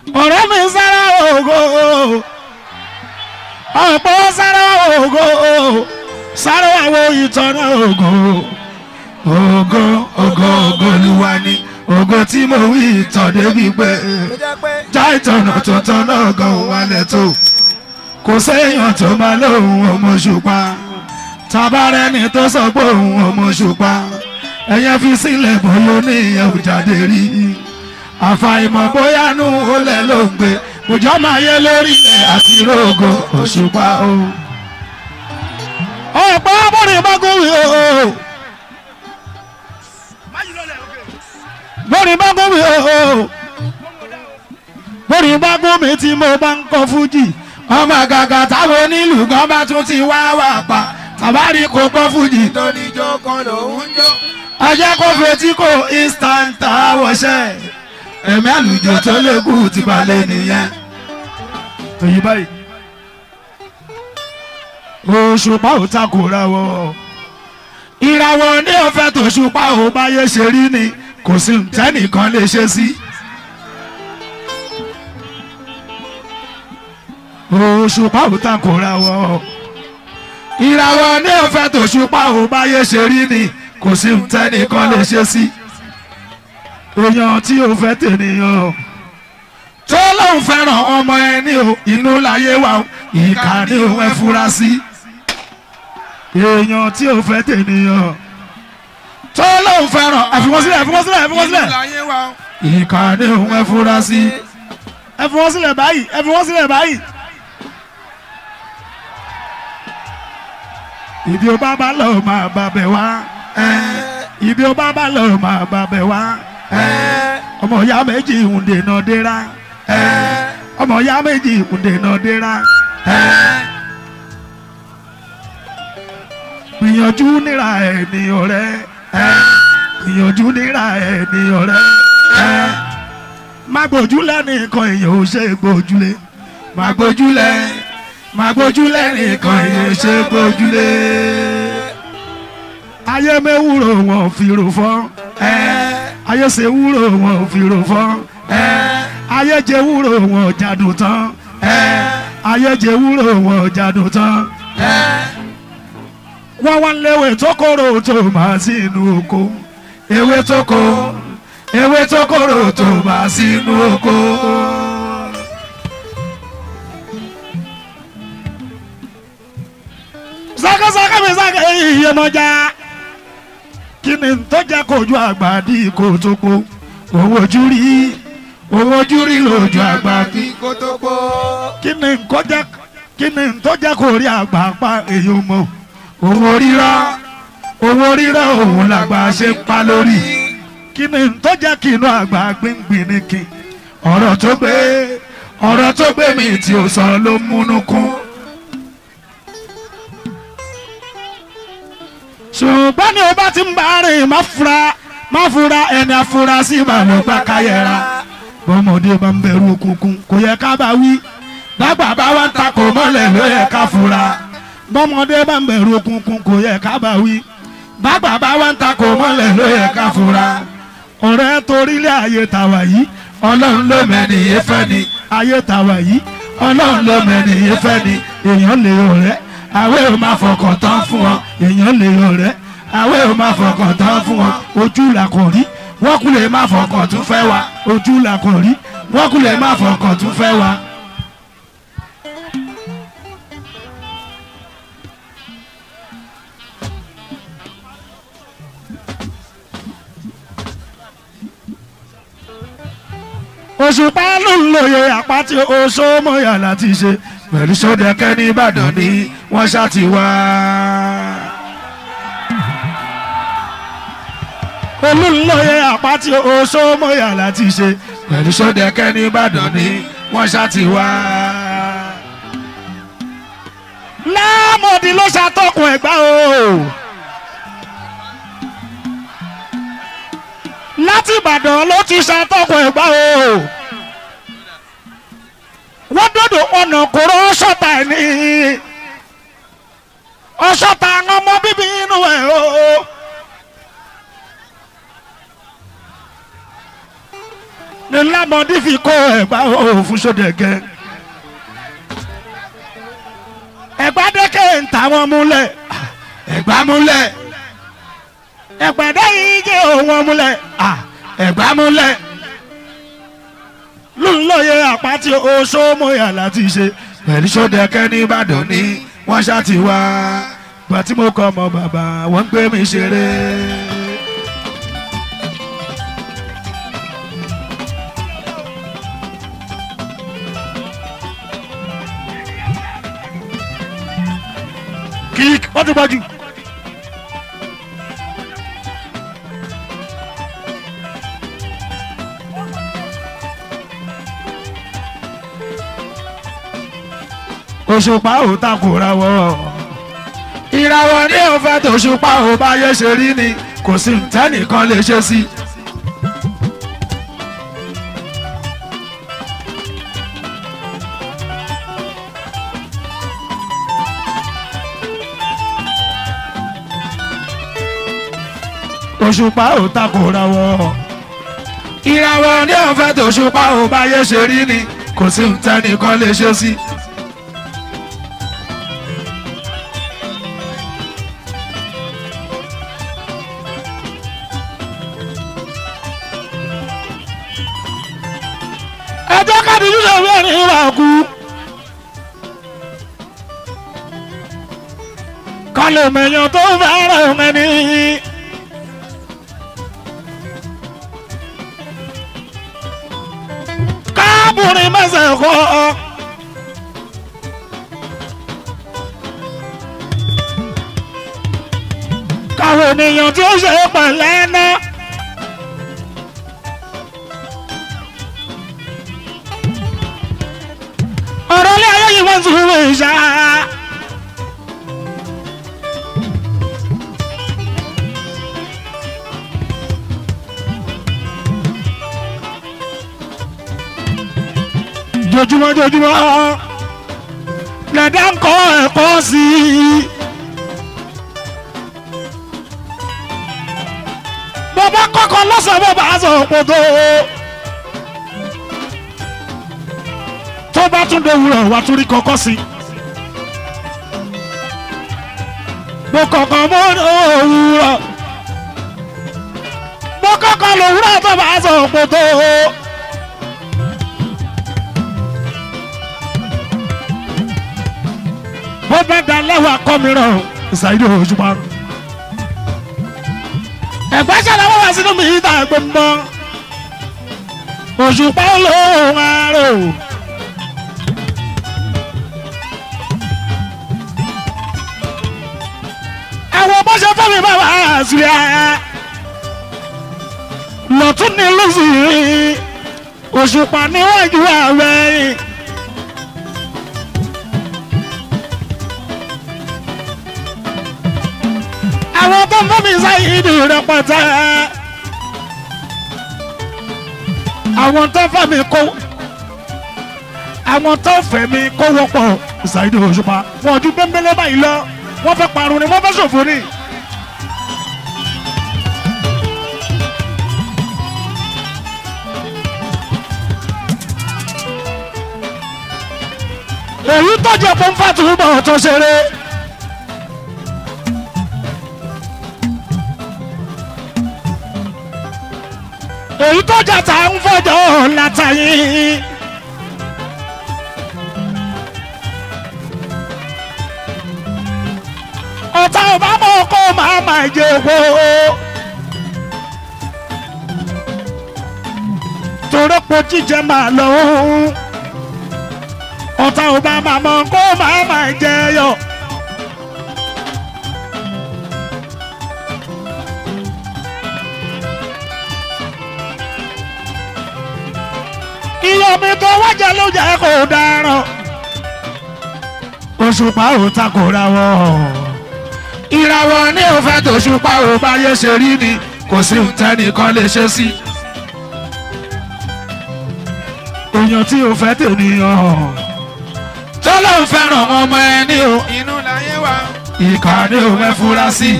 ọ̀rẹ́ mi sára ògo ọ̀pọ̀ sára ògo sára àwọn ìtọ́nà ògo ògo ògo ògo olúwa ni ògo tí mo wí ìtàn débi pé já ìtọ̀nà tuntun náà gan wálẹ̀ tó kò séèyàn tó máa lóhùn ọmọ ṣùpá tabarẹ́ni tó sọ pé òun ọmọ ṣùpá ẹ̀yẹ́ fi sílẹ̀ bóyá oníyẹn ò jáde rí àfàìmọ̀ bóyá nù ó lẹ̀ ló ń gbé òjò máa yẹ lórí ilẹ̀ àti rògo òṣùpá o. ọ̀pọ̀ abọ́rin bá gómìn o. bọ́rin bá gómìn o. bọ́rin bá gómìn tí mo bá ń kọ fújì ọmọ àgàgà táwọn onílù gan bá tún ti wá wà pa tàbárí kò kọ fújì tó níjó kan lòún jó. ajá kó fetí kò instant àwọ̀ṣẹ́ ẹ̀mí àlùjọ tó lékù ti balẹ̀ nìyẹn. tòyí báyìí òṣùpá ò takòra wọ ìràwọ̀ ní ọ̀fẹ́ tòṣùpá ò báyé ṣe rí ni kò sí tẹ́nìkan lè ṣe sí. òṣùpá ò takòra wọ ìràwọ̀ ní ọ̀fẹ́ tòṣùpá ò báyé ṣe rí ni kò sí tẹ́nìkan lè ṣe sí. èèyàn tí ò fẹ́ tènìyàn tó lóun fẹ́ràn ọmọ ẹni o inú láyé wa o ìkà ni òun ẹ fura sí. èèyàn tí ò fẹ́ tènìyàn tó lóun fẹ́ràn ẹ̀fíwọ́n sílẹ̀ ẹ̀fíwọ́n sílẹ̀ ẹ̀fíwọ́n sílẹ̀ láyé wa. ìkà ni òun ẹ fura sí. ẹ̀fíwọ́n sílẹ̀ báyìí ẹ̀fíwọ́n sílẹ̀ báyìí. ìdí o bá bá lọ máa bá bẹ̀ wá ìdí o bá bá lọ máa bá bẹ̀ wá ọmọ ìyá méjì ń dènà dẹ́ra ọmọ ìyá méjì ń dènà dẹ́ra gbìyànjú níra ẹ̀ ní ọ̀rẹ́ gbìyànjú níra ẹ̀ ní ọ̀rẹ́ má gbójúlẹ̀ nìkan èèyàn ò ṣe gbójúlé má gbójúlẹ̀ má gbójúlẹ̀ nìkan èèyàn ò ṣe gbójúlé ayé mẹ́wúrò wọn ò fi rò fọ́ ayé ṣe wúrò wọn ò fi rò fọ́ ayé jẹ wúrò wọn ò jádùn tán ayé jẹ wúrò wọn ò jádùn tán wọ́n wá léwé tó kóró tó máa sí inú oko ewé tó kó ewé tó kóró tó máa sí inú oko. sákàsákà mi sákà iye mọ́jà kí ni tó jẹ́ kojú àgbà dí kò tó po owó ojú rí owó ojú rí lójú àgbà kí kí kó tó kó. kí ni nǹkan jẹ́ kí ni tó jẹ́ kó rí àgbà pa èyí mọ́ owó rírọ́ owó rírọ́ òun làgbà ṣe ń pa lórí kí ni tó jẹ́ kí inú àgbà gbíngbìn ní kí ọ̀rọ̀ tó gbé ọ̀rọ̀ tó gbé mi tí ò sọ ló múnú kún. ṣùgbọ́n ní o bá ti ń bá rìn má fura má fura ẹni afurasí ìbàlẹ̀ gbà káyẹ̀ra bọ́mọdé bá ń bẹ̀rù òkùnkùn kò yẹ ká bá wí bàgbà bá wá ń takò mọ́lẹ̀ ló yẹ ká fura bọ́mọdé bá ń bẹ̀rù òkùnkùn kò yẹ ká bá wí bàgbà bá wá ń takò mọ́lẹ̀ ló yẹ ká fura ọ̀rẹ́ torílẹ̀ ayé tàwa yìí ọlọ́run ló mẹ́niyé fẹ́ ni ayé tàwa yìí ọlọ́run ló mẹ́niyé fẹ́ ni èèyàn lè ọ̀rẹ́ àwẹ̀ ò máa fọkàn tán fún ọ èèyàn lè ọ̀rẹ́ àwẹ̀ ò máa fọkàn tán fún ọ ojú là kò rí wọ́n kú lè má fọkàn tún fẹ́ wa ojú là kò rí wọ́n kú lè má fọkàn tún fẹ́ wa. òṣùpá ló ń lòye àpáti oṣó mọ́yà láti ṣe pẹ̀lú sódẹ̀kẹ́ ní ìbàdàn ni wọ́n ṣá ti wá. olùlọ́yẹ àpáti oṣó mọ́yà láti ṣe pẹ̀lú sódẹ̀kẹ́ ní ìbàdàn ni wọ́n ṣá ti wá. láàmọ̀dì ló ṣàtọkùn ẹ̀gbá o. láti ìbàdàn ló ti ṣàtọkùn ẹ̀gbá o wọ́n dọ̀dọ̀ ọ̀nà kóró ọ̀ṣọ́ta ẹ̀ ní ọ̀ṣọ́ta àwọn ọmọ bíbí inú ẹ̀ o. ní lámọdé fi kó ẹ̀gbá òfin sódẹ̀gẹ́ ẹ̀gbá dẹ́kẹ̀ ń ta wọn múlẹ̀ ẹ̀gbá múlẹ̀ ẹ̀gbá dẹ́yìn jẹ́ òun múlẹ̀ ẹ̀gbá múlẹ̀ lóńlọ́yẹ àpáti oṣoomoyà láti ṣe pẹ̀lú sódẹ̀kẹ́ ní Ìbàdàn ní wọ́n ṣá ti wá gbà tí mo kọ́ ọmọ bàbá wọ́n ń gbé mi ṣeré. kík wọ́n ti gbọ́jú. òṣùpá ò takòra wọ ìràwọ̀ ní òfẹ́ tòṣùpá ò bá yẹ ṣe rí ni kò sí ntẹ́nìkan lè ṣe sí. òṣùpá ò takòra wọ ìràwọ̀ ní òfẹ́ tòṣùpá ò bá yẹ ṣe rí ni kò sí ntẹ́nìkan lè ṣe sí. ẹjọ́ kábíyú lè rí ẹ̀rín ìwà kú. kálẹ̀ mẹ̀yàn tó fẹ́ràn mẹ́ni. káàbùrin mẹ́sẹ̀ kọ́. káwọn ènìyàn tí ó ṣe é pẹ̀lẹ́ náà. ọ̀rọ̀ ilé ayé yìí wọ́n tún wọ́n ṣá. jojúmọ́ jojúmọ́ lẹ́dá ń kọ́ ẹ̀kọ́ sí i. bàbá kọ́kọ́ lọ́sàn-án bàbá aṣọ òpótó. tó bá tún dé wúrọ̀ wá tún rí kọ́kọ́ sí. mo kọ̀kọ́ mọ́ òwúrọ̀ mo kọ́kọ́ lòwúrọ̀ tó bá sọ òpó tó. bó bá da lẹ́wà kọ́ mìíràn ṣàìdí òṣùpá. ẹ̀gbẹ́ ṣẹlẹ̀ wọ́n wá sínú mi ìta ẹ̀gbẹ́ mọ́ òṣùpá olóhùn àárò. àwọn bó ṣe fẹ́ mi bàbá àṣìlẹ̀ lọ́tún ní lóṣù òṣùpá níwájú ààrẹ àwọn tó ń fẹ́ mi sáyé ìdí rẹpẹtẹ àwọn tó fẹ́ mi kó àwọn tó fẹ́ mi kó wọ́pọ̀ ṣàìdí òṣùpá wọn ojú bẹ́ńbẹ́lẹ́ báyìí lọ wọ́n fẹ́ parun ni wọ́n fẹ́ ṣòfò ni. èyí tọ́jú ẹ̀pọ̀ ń fàtú bọ̀ tó ṣeré. èyí tọ́jú àtà ń fọjọ́ látàyè. ọ̀tá ọba mọ̀ kó máa máa jẹ owó. torí pé jíjẹ máa lọ òun ọ̀tá ọba máa mọ̀ kó máa máa jẹ yọ. iye omi tó wájà ló jẹ́ kó dáràn. òṣùpá ò takòra wọ̀ ìràwọ̀ ní òfẹ́ tó ṣùpá ò bá yẹ ṣe rí ni kò sí tẹ́nìkan lè ṣe sí. èèyàn tí ò fẹ́ tènìyàn tó ló ń fẹ́ràn ọmọ ẹni o inú láyé wa. ìkà ni ò fẹ́ fura sí.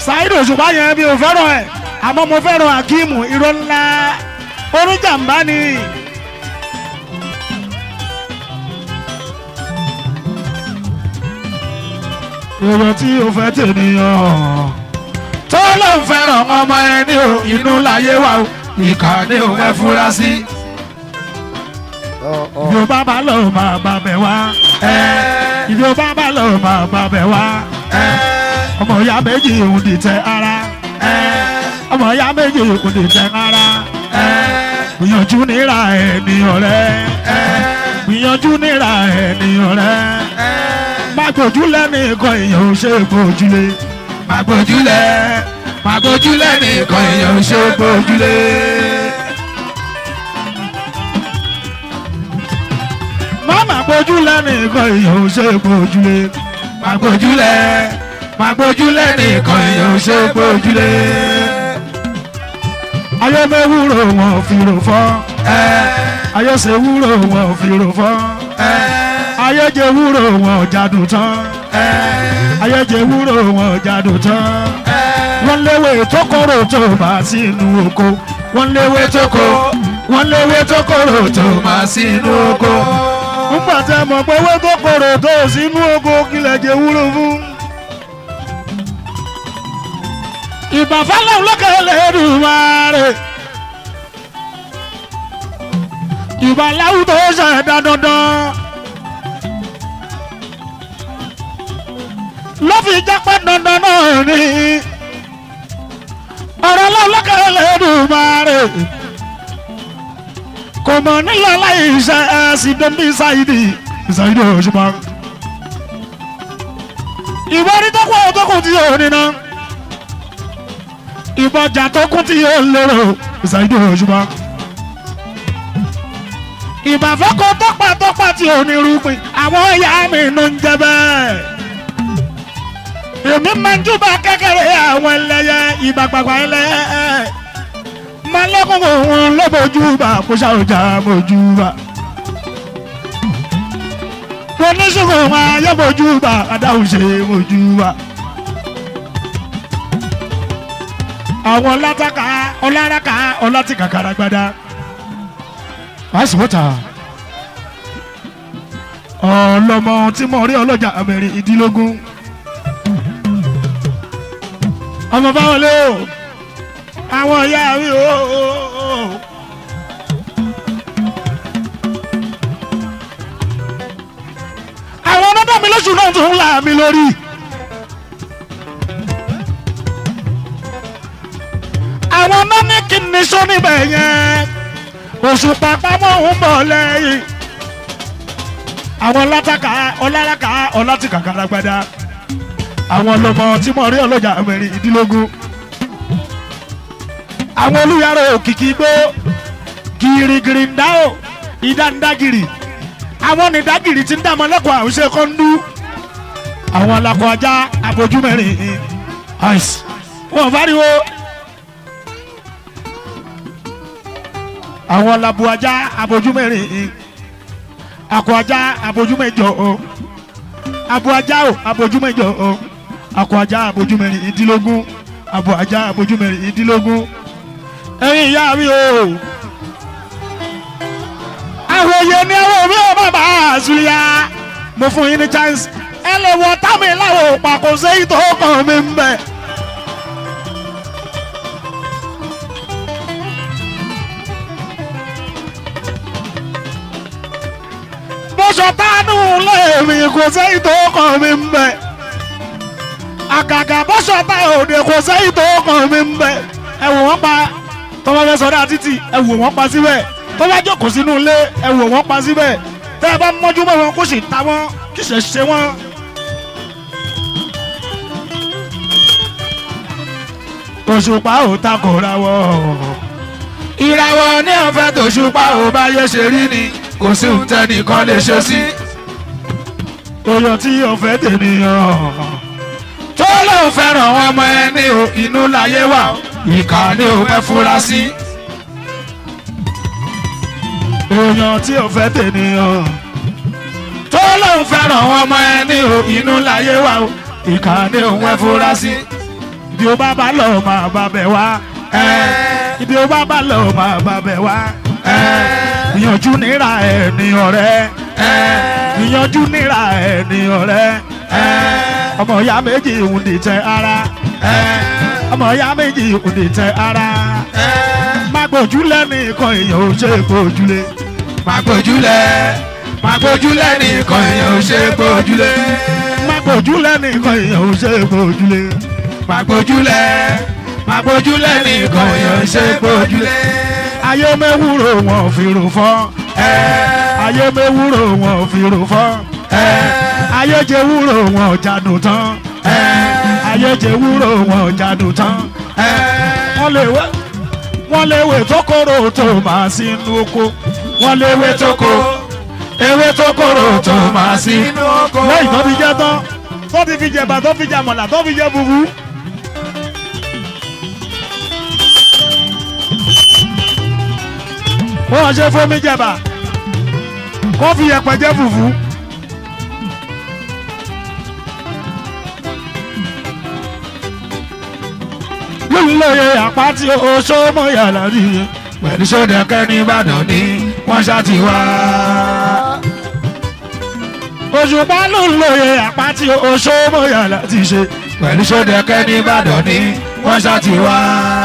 Saheed Òṣùpá yẹn mi ò fẹ́ràn ẹ̀ àmọ́ mo fẹ́ràn Akeemu irọ́ ńlá oníjàmbá ni. èrò tí o fẹ́ tènìyàn tó ló ń fẹ́ràn ọmọ ẹni o inú láyé wa o ìkànnì ò fẹ́ fura sí. ìdí o bá bá lọ máa bá bẹ̀ wá ìdí o bá bá lọ máa bá bẹ̀ wá ọmọ ìyá méjì òun dìtẹ̀ ara ọmọ ìyá méjì òun dìtẹ̀ ara gbìyànjú níra ènìyàn rẹ gbìyànjú níra ènìyàn rẹ má gbójúlẹ̀ nìkan èèyàn ò ṣe gbójúlé má gbójúlẹ̀ má gbójúlẹ̀ nìkan èèyàn ò ṣe gbójúlé. má má gbójúlẹ̀ nìkan èèyàn ò ṣe gbójúlé má gbójúlẹ̀ má gbójúlẹ̀ nìkan èèyàn ò ṣe gbójúlé. ayé mẹ́wúrò wọn ò fi rò fọ́ ayé ṣe wúrò wọn ò fi rò fọ́ ayé jẹ wúrò wọn ò jádùn tán ayé jẹ wúrò wọn ò jádùn tán wọ́n léwé tó kóró tó bá sínú oko wọ́n léwé tó kó wọ́n léwé tó kóró tó bá sínú oko. nígbà tí a mọ̀ pé owó tó kóró tó sínú oko kílẹ̀ jẹ wúrò fún. ìbàfálẹ̀ olókè lẹ́rù máa rè. ìbàláwù tó ṣẹ̀dá dandan. ló fi jápẹ́ dandan náà ni ọ̀rọ̀ lọ́lọ́kẹ́ lẹ́dùnmáre kò mọ̀ nílò aláìṣẹ́ ẹ̀sìn dẹ́bí ṣáìdì ṣáìdì òṣùpá ìbọn ní tọ́kọ̀ tọ́kọ̀ tí yóò níná ìbọjà tó kún tí yóò lérò ṣáìdì òṣùpá ìbàfẹ́kọ̀ tọ́pà tọ́pà tí ò ní rúpin àwọn ìyá mi ló ń jẹ bẹ́ẹ̀ èmi máa ń júbà kékeré àwọn ẹlẹ́yẹ ìbàgbàgbà ẹlẹ́yẹ máa lẹ́kùn òun lọ́bọ̀júbà kó ṣàwùjá mọ̀júbà. mo ní ṣùgbọ́n wọn ayé mọ̀júbà adáhùn ṣe mọ̀júbà. àwọn ọlátàkà ọláraka ọlátìkà karagbada. wàásù wọ́tà ọlọmọ tí mo rí ọlọ́jà àmẹ́rin ìdílógún ọmọ báwọn lé o àwọn ìyá mi o. àwọn ọlọ́dọ̀ mi lóṣù náà tún ń là mí lórí. àwọn ọmọ ní kí ni sọ níbẹ̀ yẹn oṣù pàpàmọ́ ń bọ̀ lẹ́yìn. àwọn ọlátàkà ọláraka ọlátìkà karagbada àwọn ọlọmọ tí mo rí ọlọ́jà mẹ́rin ìdílógún àwọn olùyàrá òkìkí gbó gírígírí ń dá o ìdáńdágìrì àwọn onídàgìrì tí ń dàmọ́ lẹ́kọ̀ọ́ àwùjọ kọ́ńdú àwọn alakọ ajá abojú mẹ́rin àìsí wọn fariwo àwọn labu ajá abojú mẹ́rin akọ ajá abojú mẹ́jọ o abo ajá o abojú mẹ́jọ o akọ ajá abojú mẹ́rin ìdílógún abo ajá abojú mẹ́rin ìdílógún ẹ̀yin ìyá mi o àwọn òye ni àwọn òbí ò bàbá àzùlíà mo fún yín ní chance ẹ lè wọ támi láwọn òpà kò séyìí tó kàn mí ń bẹ. bọ́sọ̀ tánú lèmi kò séyìí tó kàn mí ń bẹ. àgàgà bọ́sọ̀ tá òde kò séyìí tó kàn mí ń bẹ. ẹ wò wọ́n pa tọ́wọ́ fẹ́ sọdá títì ẹ wò wọ́n pa síbẹ̀ tó bá jókòó sínú ilé ẹ wò wọ́n pa síbẹ̀ tẹ́ ẹ bá mọ́jú mọ́ wọn kó sì ta wọ́n kí ṣe ṣe wọ́n. òṣùpá ò takò ra wọ́. ìràwọ̀ ní ọ̀fẹ́ tòṣùpá ò bá yẹ ṣe rí ni kò sí ohun tẹ́nìkan lè ṣe sí. oyè tí ọ̀fẹ́ tènìyàn tó lóun fẹ́ràn ọmọ ẹni o inú láyé wà ìkà ni ò fẹ́ fura sí. èèyàn tí ò fẹ́ tènìyàn tó lóun fẹ́ràn ọmọ ẹni o inú láyé wà ìkà ni ò fẹ́ fura sí. ibi ó bá bá lọ máa bá bẹ̀ wá ibi ó bá bá lọ máa bá bẹ̀ wá ìyànjú níra ẹ̀ ní ọ̀rẹ́ ìyànjú níra ẹ̀ ní ọ̀rẹ́ ọmọ ìyá méjì ń dìtẹ̀ ara ọmọ ìyá méjì ń dìtẹ̀ ara má gbójúlẹ̀ nìkan èèyàn ò ṣe gbójúlé Má gbójúlẹ̀, má gbójúlẹ̀ nìkan èèyàn ò ṣe gbójúlé. má gbójúlẹ̀ nìkan èèyàn ò ṣe gbójúlé Má gbójúlẹ̀, má gbójúlẹ̀ nìkan èèyàn ò ṣe gbójúlé. ayé mẹ́wúrò wọn fi rò fọ́ ayé mẹ́wúrò wọn fi rò fọ́ ayé jẹ wúrò wọn jádùn tán ayé jẹ wúrò wọn jádùn tán wọ́n lè wé wọ́n lè wé tó kóró tó máa sínú oko wọ́n lè wé tó kó ewé tó kóró tó máa sí Inú oko. lẹ́yìn tó fi jẹ́ tán tó ti fi jẹ̀bà tó fi jẹ àmàlà tó fi jẹ fufu. wọ́n ṣe fomi jẹ̀bà kó fi yẹ̀pẹ̀ jẹ fufu. lóye àpáti oṣó mọ̀yàlá rí pẹ̀lú sódẹ̀kẹ́ ní Ìbàdàn ní wọ́n ṣáàtì wá. Òṣùpá ló ń lóye àpáti oṣó mọ̀yàlá ti ṣe pẹ̀lú sódẹ̀kẹ́ ní Ìbàdàn ní wọ́n ṣáàtì wá.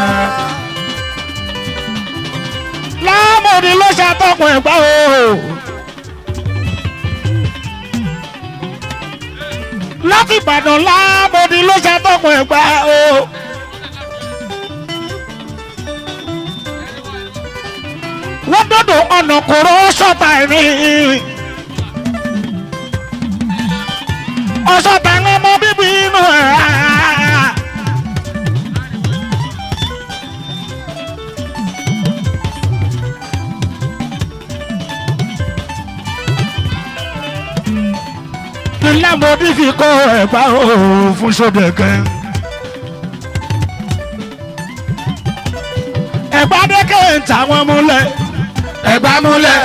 láàmúdi ló ṣàtọkùn ẹ̀gbá o. láti Ìbàdàn láàmúdi ló ṣàtọkùn ẹ̀gbá o. wọ́n dọ́dọ̀ ọ̀nà kòró ṣọ́ta ẹ̀mí. ọ̀ṣọ́ta ń ọmọ bíbí inú ẹ̀. ilé mọ́bí fi kó ẹ̀gbá o fún sódẹ̀kẹ́. ẹ̀gbá dẹ́kẹ́ ń ta wọn múlẹ̀ Ẹ̀gbá múlẹ̀.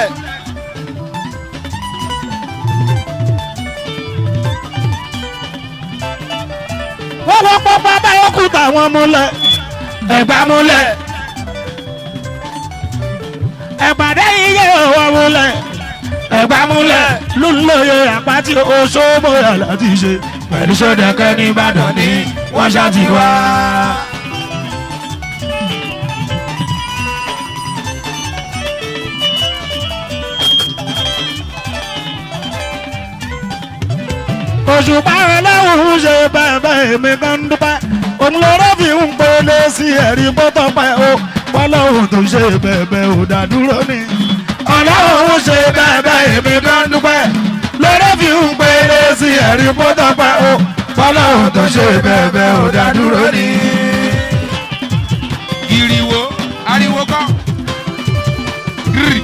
wọ́n wọ́n pọ́pọ́ báyọ̀ kú tàwọn múlẹ̀ Ẹ̀gbá múlẹ̀. ẹ̀pàdé iye wọn múlẹ̀ Ẹ̀gbá múlẹ̀. lóńlóye àpáti oṣooṣoyà láti ṣe Pẹ̀lú sódẹ̀kẹ́ ní Ìbàdàn ní wọ́n ṣáàtì wá. òṣùpá ọlọ́run ṣe bẹ́ẹ̀ èmi kan dúpẹ́ òun lọ́rọ́ fi ń pele sí ẹ̀rí bọ́tọ̀ pẹ́ o ọlọ́run tó ṣe bẹ́ẹ̀ ò dádúró ni ọlọ́run ṣe bẹ́ẹ̀ èmi kan dúpẹ́ lọ́rọ́ fi ń pele sí ẹ̀rí bọ́tọ̀ pẹ́ o ọlọ́run tó ṣe bẹ́ẹ̀ ò dádúró ni. Ìrìwò, ariwo kọ́. Gírì.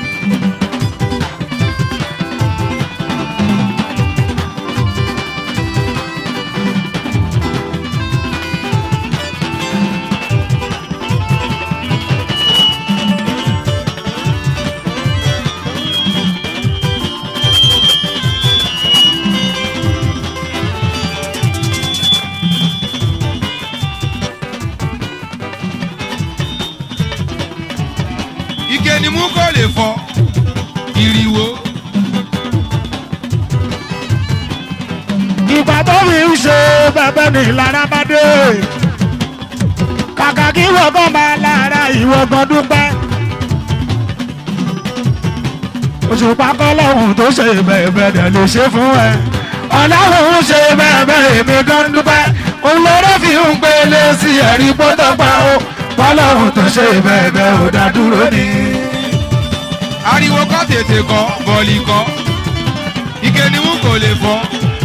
Ike ni mú kó lè fọ́. Ìrìwò. ìgbà tó fi ń ṣe bẹ́ẹ̀ ni lára bá dé kàkà kí wọ́gán máa lára ìwọ̀gán dúpẹ́ òṣùpá kọ́lọ́hún tó ṣe bẹ́ẹ̀ dẹ̀ lè ṣe fún ẹ ọlọ́run ṣe bẹ́ẹ̀ èmi gan dúpẹ́ òun lọ́rọ́ fi ń pele sí ẹ̀rí pọ́tọ́pá o kọ́lọ́hún tó ṣe bẹ́ẹ̀ ò dá dúró ni. Ariwo kọ́ tètè kọ́, bọ̀lì kọ́. Ike ni mú kó lè fọ́.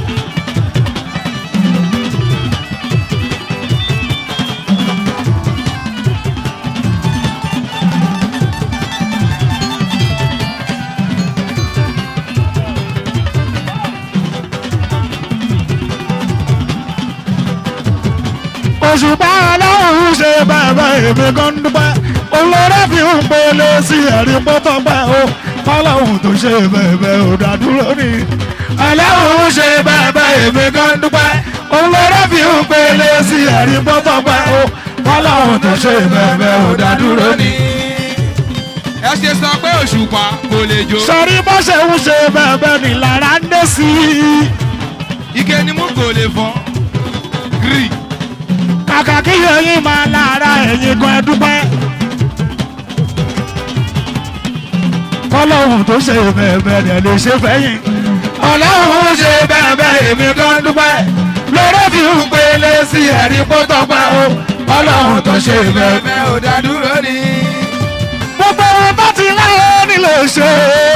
òṣùpá ọlọ́run ṣe bàbá èmi gan dúpẹ́ olórí fi ń pele sí ẹ̀rí pọ́tọ́pẹ́ o ọlọ́run tó ṣe bẹ̀bẹ̀ ò dádúró ni ọlọ́run ṣe bàbá èmi gan dúpẹ́ olórí fi ń pele. pélé sí ẹ̀rí gbọ́dọ̀ pẹ́ o wọ́n láwọn tó ṣe bẹ̀bẹ̀ ò dádúró ni. ẹ ṣe sọ pé òṣùpá kò lè jó sọrí bó ṣe ń ṣe bẹ̀bẹ̀ ni lára ń dé sí i. ike ni mú kò lè fọ́ gírì kàkà kí ẹyin máa lára ẹ̀yin gan ẹ dúpẹ́. kọ́lọ́hún tó ṣe bẹ̀bẹ̀ rẹ̀ lè ṣe fẹ́yìn. ọlọ́hún ṣe bẹ̀bẹ̀ èmi gan dúpẹ́. lórí fi ń pélé sí ẹ̀rí pọ́tọ́ pẹ́ o. kọ́lọ́hún tó ṣe bẹ̀bẹ̀. bẹ́ẹ̀ ò dá dúró ni. gbogbo ohun tó ti láyé nílò ṣe.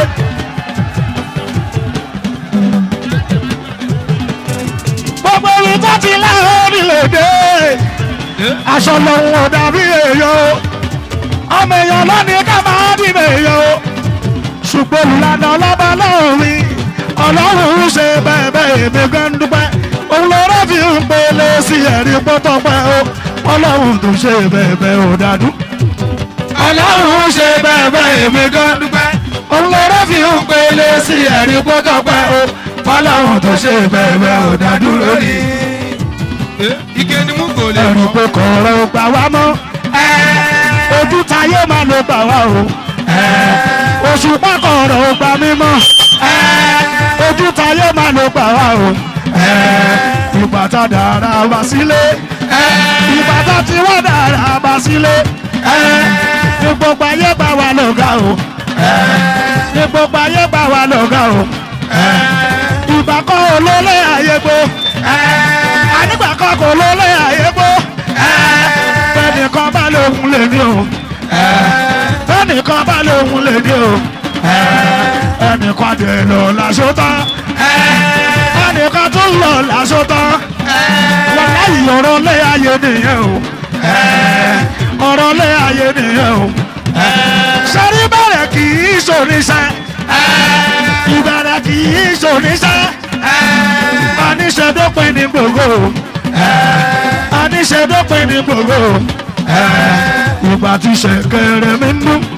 gbogbo ohun tó ti láyé nílò dé. aṣọ lòun ò dàbí èèyàn ọmọ èèyàn lónìí ká máa dìbò èèyàn o ṣùgbọ́n olùlànà ọlọ́ba lọ́rin ọlọ́run ṣe bẹ́ẹ̀ bẹ́ẹ̀ èmi gan dúpẹ́ òun lọ́rọ́ fi ń pele sí ẹ̀rí pọ́tọ́pẹ́ o ọlọ́run tó ṣe bẹ́ẹ̀ bẹ́ẹ̀ ò dádú ọlọ́run ṣe bẹ́ẹ̀ bẹ́ẹ̀ èmi gan dúpẹ́ òun lọ́rọ́ fi ń pele sí ẹ̀rí pọ́tọ́pẹ́ o ọlọ́run tó ṣe bẹ́ẹ̀ bẹ́ẹ̀ ò dádú lórí ike ni mú kò lè ẹ̀rù fọ́ pé kọ̀ọ̀rọ̀ ò gbà wá mọ́ ojú tayé máa ló gbà wá o oṣù pákọ̀ọ̀rọ̀ ò gbà mí mọ́ ojú tayé máa ló gbà wá o ìgbà tá dára wá sílé ìgbà tá tí wọ́n dára wá sílé ní gbogbo ayé bá wa lọ́gà o ní gbogbo ayé bá wa lọ́gà o ìgbà kan olólè ayé gbó ànígbà kan kò lólè ayé gbó fẹ́nìkan bá lóhun lè ní o fẹ́nìkan bá lóhun lè ní o ẹnìkan dè lọ lásọ tán ẹnìkan tún lọ lásọ tán wọn láyìí ọ̀rọ̀ lé ayé nìyẹn o ọ̀rọ̀ lé ayé nìyẹn o sẹ́rí bẹ̀rẹ̀ kì í ṣoníṣẹ́ ìbẹ̀rẹ̀ kì í ṣoníṣẹ́ aníṣẹ́dópin ní gbogbo aníṣẹ́dópin ní gbogbo ìgbà tí ṣẹ̀kẹ̀rẹ̀ mi ń dún.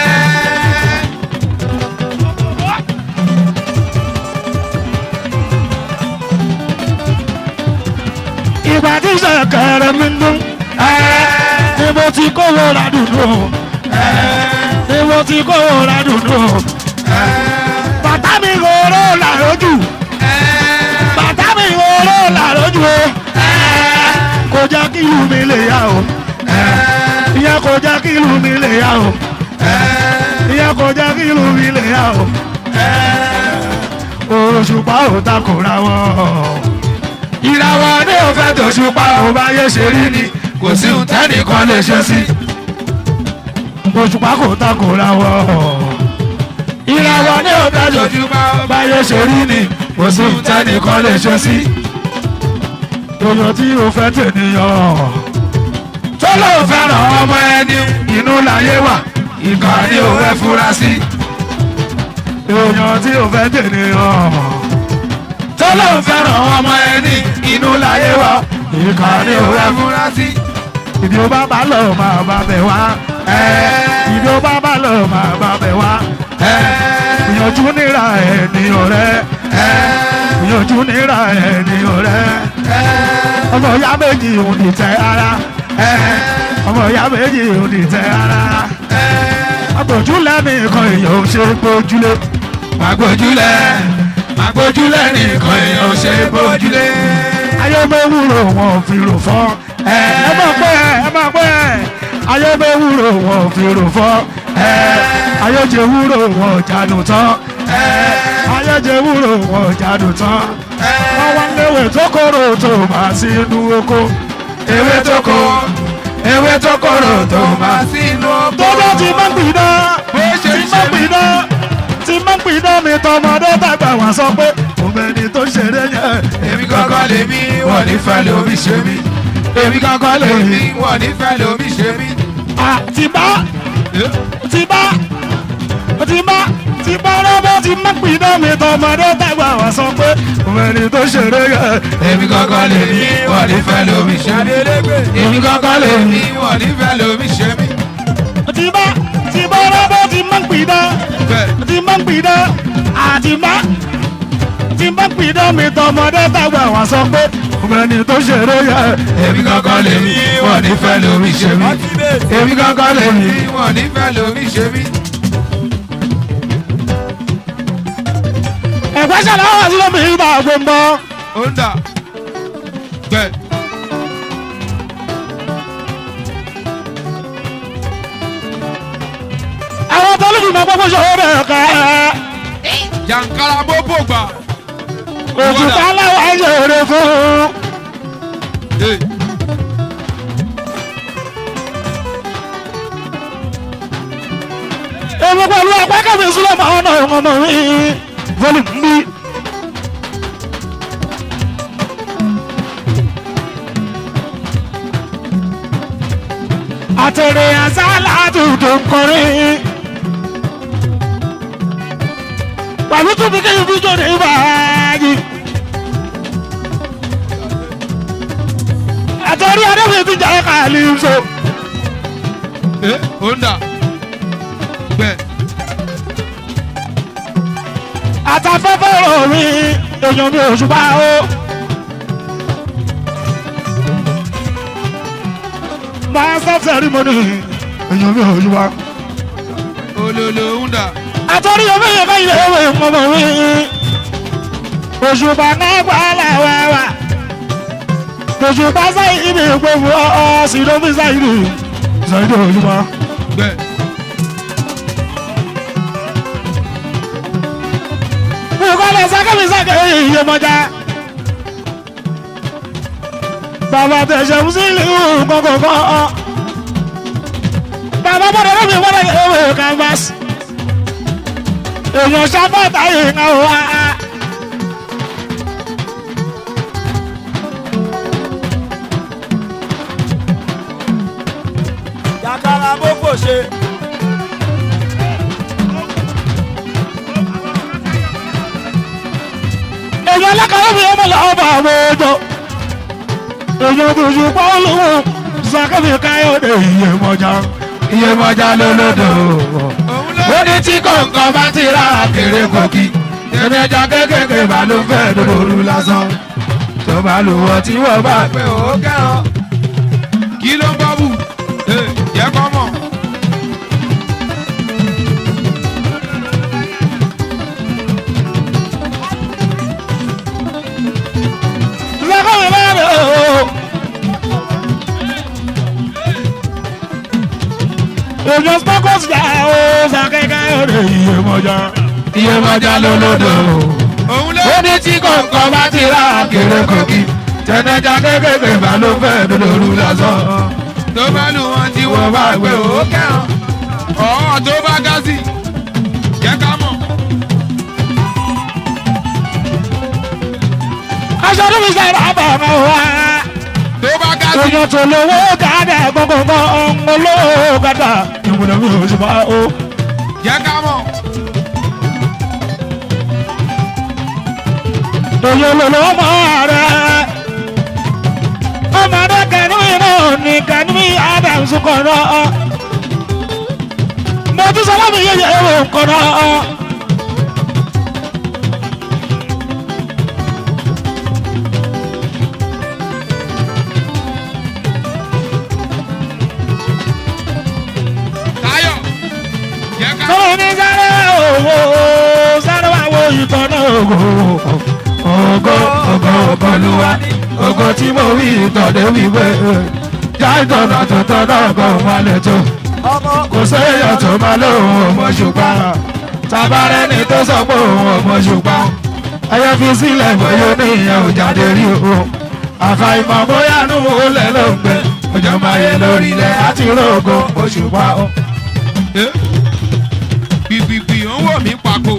ìgbà tí ṣẹ̀kẹ̀rẹ̀ mi ń dún. ni mo ti kówó ra dùnú o ni mo ti kówó ra dùnú o bàtà mi rorò làrójù bàtà mi rorò làrójù o kò jẹ́ kí ìlú mi lè yá o ìyẹn kò jẹ́ kí ìlú mi lè yá o ìyẹn kò jẹ́ kí ìlú mi lè yá o òṣùpá ò takòra wọn ìràwọ̀ ní òfẹ́ tòṣùpá ò bá yé ṣe rí ni kò sí ohun tẹ́nìkan lè ṣe sí òṣùpá kò takòra wọn ìràwọ̀ ní òfẹ́ tòṣùpá ò bá yé ṣe rí ni kò sí ohun tẹ́nìkan lè ṣe sí èèyàn tí o fẹ́ tènìyàn tó lóun fẹ́ràn ọmọ ẹni inú láyé wà ìkà ni o fẹ́ fura sí èèyàn tí o fẹ́ tènìyàn tó lóun fẹ́ràn ọmọ ẹni inú láyé wà ìkà ni o fẹ́ fura sí ìdí o bá bá lọ máa bá bẹ̀ wá ìdí o bá bá lọ máa bá bẹ̀ wá ìyànjú níra ẹni ọ̀rẹ́ ìyànjú níra ẹni ọ̀rẹ́ ọmọ ìyá méjì ò ní tẹ ara ọmọ ìyá méjì ò ní tẹ ara agbójúlẹ̀ nìkan èèyàn ò ṣe gbójúlé Magbójúlé, magbójúlé nìkan èèyàn ò ṣe bójúlé. ayé mẹ́wúrò wọn ò fi rò fọ́ ẹ máa pẹ́ ẹ máa pẹ́ ayé mẹ́wúrò wọn ò fi rò fọ́ ayé jẹ wúrò wọn ò jánu tán ayé jẹ wúrò wọn ò jánu tán wọ́n wá léwé tó kóró tó máa sí inú oko Ewé tó kó, ewé tó kóró tó máa sínú ọgbọ́n. tọ́jọ́ ti máa ń gbìdá Bó ṣe ti ń máa ṣe ń gbìdá ti máa ń gbìdá mi tọmọdé tàgbà wá sọ pé òmìnir tó ṣeré yẹn Èmi kankan lè mí, wọ́n ní fẹ́ lómi ṣe mí. Èmi kankan lè mí, wọ́n ní fẹ́ lómi ṣe mí. àti bá ti bá ti bá ti bá rọ́bọ́ ti máa ń gbìdá mi tọmọdé tàgbà wá sọ pé òmìnir tó ṣeré yẹn Èmi kankan lè mí, wọ́n ní fẹ́ lómi ṣe mí. Èmi kankan lè mí, wọ́n ní fẹ́ lómi ṣe mí. ti bá ti bá rọ́bọ́ ti máa ń gbìdá Bẹ́ẹ̀ ti máa ń gbìdá àti má tí n bá pin dán mi tọmọdé tàgbà wá sọ pé ọmọbìnrin tó ṣeré yẹ. èmi kankan lèmi wọn nífẹ̀ẹ́ lómi ṣe mí. èmi kankan lèmi wọn nífẹ̀ẹ́ lómi ṣe mí. ẹ̀gbẹ́ ṣẹlẹ̀ wá sí lómi ìgbà gbogbo. ó ń dà gbẹ. àwọn tó lùdì máa gbogbo ṣòro bẹ̀rẹ̀ ká. jàǹkàrà bóbó gbà. oṣù kálẹ̀ wá ṣòro fún. Hey. èmi pẹ̀lú ọpẹ́ kẹ́mi sílẹ̀ máa ń náà ọmọ mi. volume ń bí. àtẹ̀rẹ̀ àṣálà tuntun kọrin. pàlú tún bí kéyìn fíjọ ní ìbáyé. àtẹ̀rẹ̀ adébíyẹ ti jẹ́ kàlí so. Eh, ó ń dà gbẹ. àtàfẹ́fẹ́ orin èèyàn mi ò ṣùgbọ́n o. master ceremony èèyàn mi ò ṣùgbọ́n. olólo ń dà. àtọ́rí omi yẹn bá ilé ìwé mọ́mọ́ mi. òṣùpá náà gbà láwàwà. òṣùpá sáyé ibi gbogbo ọ̀ sí ló fi sáyé nù. sáyé nù òṣùpá. gbẹ. Bùkọ́lẹ̀ sákẹ́mi sákẹ́ iye mọ́já. Bàbá tẹ̀sẹ̀ ń sí ìlú kọ̀kọ̀kọ̀. Bàbá bọ̀dọ̀ lómi wọ́n lè ewé canvas. Èèyàn sábàtà yìí ń wá. Jàkàrà bóbò ṣe. Èèyàn lẹ́kọ̀ọ́ mi ọmọ làwọn bá àwọn ọjọ́. Èèyàn tuntun pọ́ọ́lù sákẹ́mi káyọ̀dé iye mọ́já. Iye mọ́já lólódò. òun ló ó ní tí kọ̀ǹkan bá ti rà kéré kòkì tẹ̀mí ẹja kékèké bá ló fẹ́ lóru lásán tó bá lò wọ́n tí wọ́n bá pé ó kẹ́ràn. kí ló ń bọ́ bù? Eh, jẹ́ kọ́ mọ̀. lọ́kọ̀ mi bá rẹ̀ o. èèyàn spọ́kọ̀sì dá o sàkẹ́kẹ́ rẹ̀ iye mọ́jà iye mọ́jà lólódò. òun ló ó ní tí kọ̀ǹkan bá ti rà kéré kòkì tẹ̀mí ẹja kékèké bá ló fẹ́ lóru lásán. tó bá lù wọ́n tí wọ́n bá pé ó kẹ́ràn. ọ̀ọ́ tó bá gá sí jẹ́ ká mọ̀. aṣọ tó fi sẹ́yìn bá bọ̀ ọ̀gá wa. tó bá gá sí èèyàn tó lówó gàdá gbọ̀ngbọ̀ngbọ̀ olówó gàdá ìwúlò mi ò ṣùgbọ́n o. jẹ́ ká mọ̀. èèyàn lòlò ọmọ rẹ ọmọ rẹ kẹnu iná ní kẹnu adams kọ̀ọ̀rọ̀ mo tún sọ láti yẹyẹ ewu kọ̀ọ̀rọ̀. Táyọ̀ jẹ́ ká mọ̀. sọ̀rọ̀ ní sáré owó sáré wà wo ìtọ́nà ògo ògo ògo ògo luwa ògo tí mo wí ìtọ́dé wíwé já ìtọ́nà tó tọ́nà ògo wọn lè tó Ọmọ kò séèyàn tó máa lóhùn ọmọ ṣùgbọ́n tabarẹ́ ni tó sọ pé òun ọmọ ṣùgbọ́n ẹyẹ fi sílẹ̀ bóyá oníyẹn ò jáde rí o àfàìmọ̀ bóyá nù ó lẹ̀ ló ń gbẹ ọjọ́ máa yẹ lórí ilẹ̀ àti rògo òṣùpá o. Eh, gbìgbìgbì ó ń wò mí pàkó.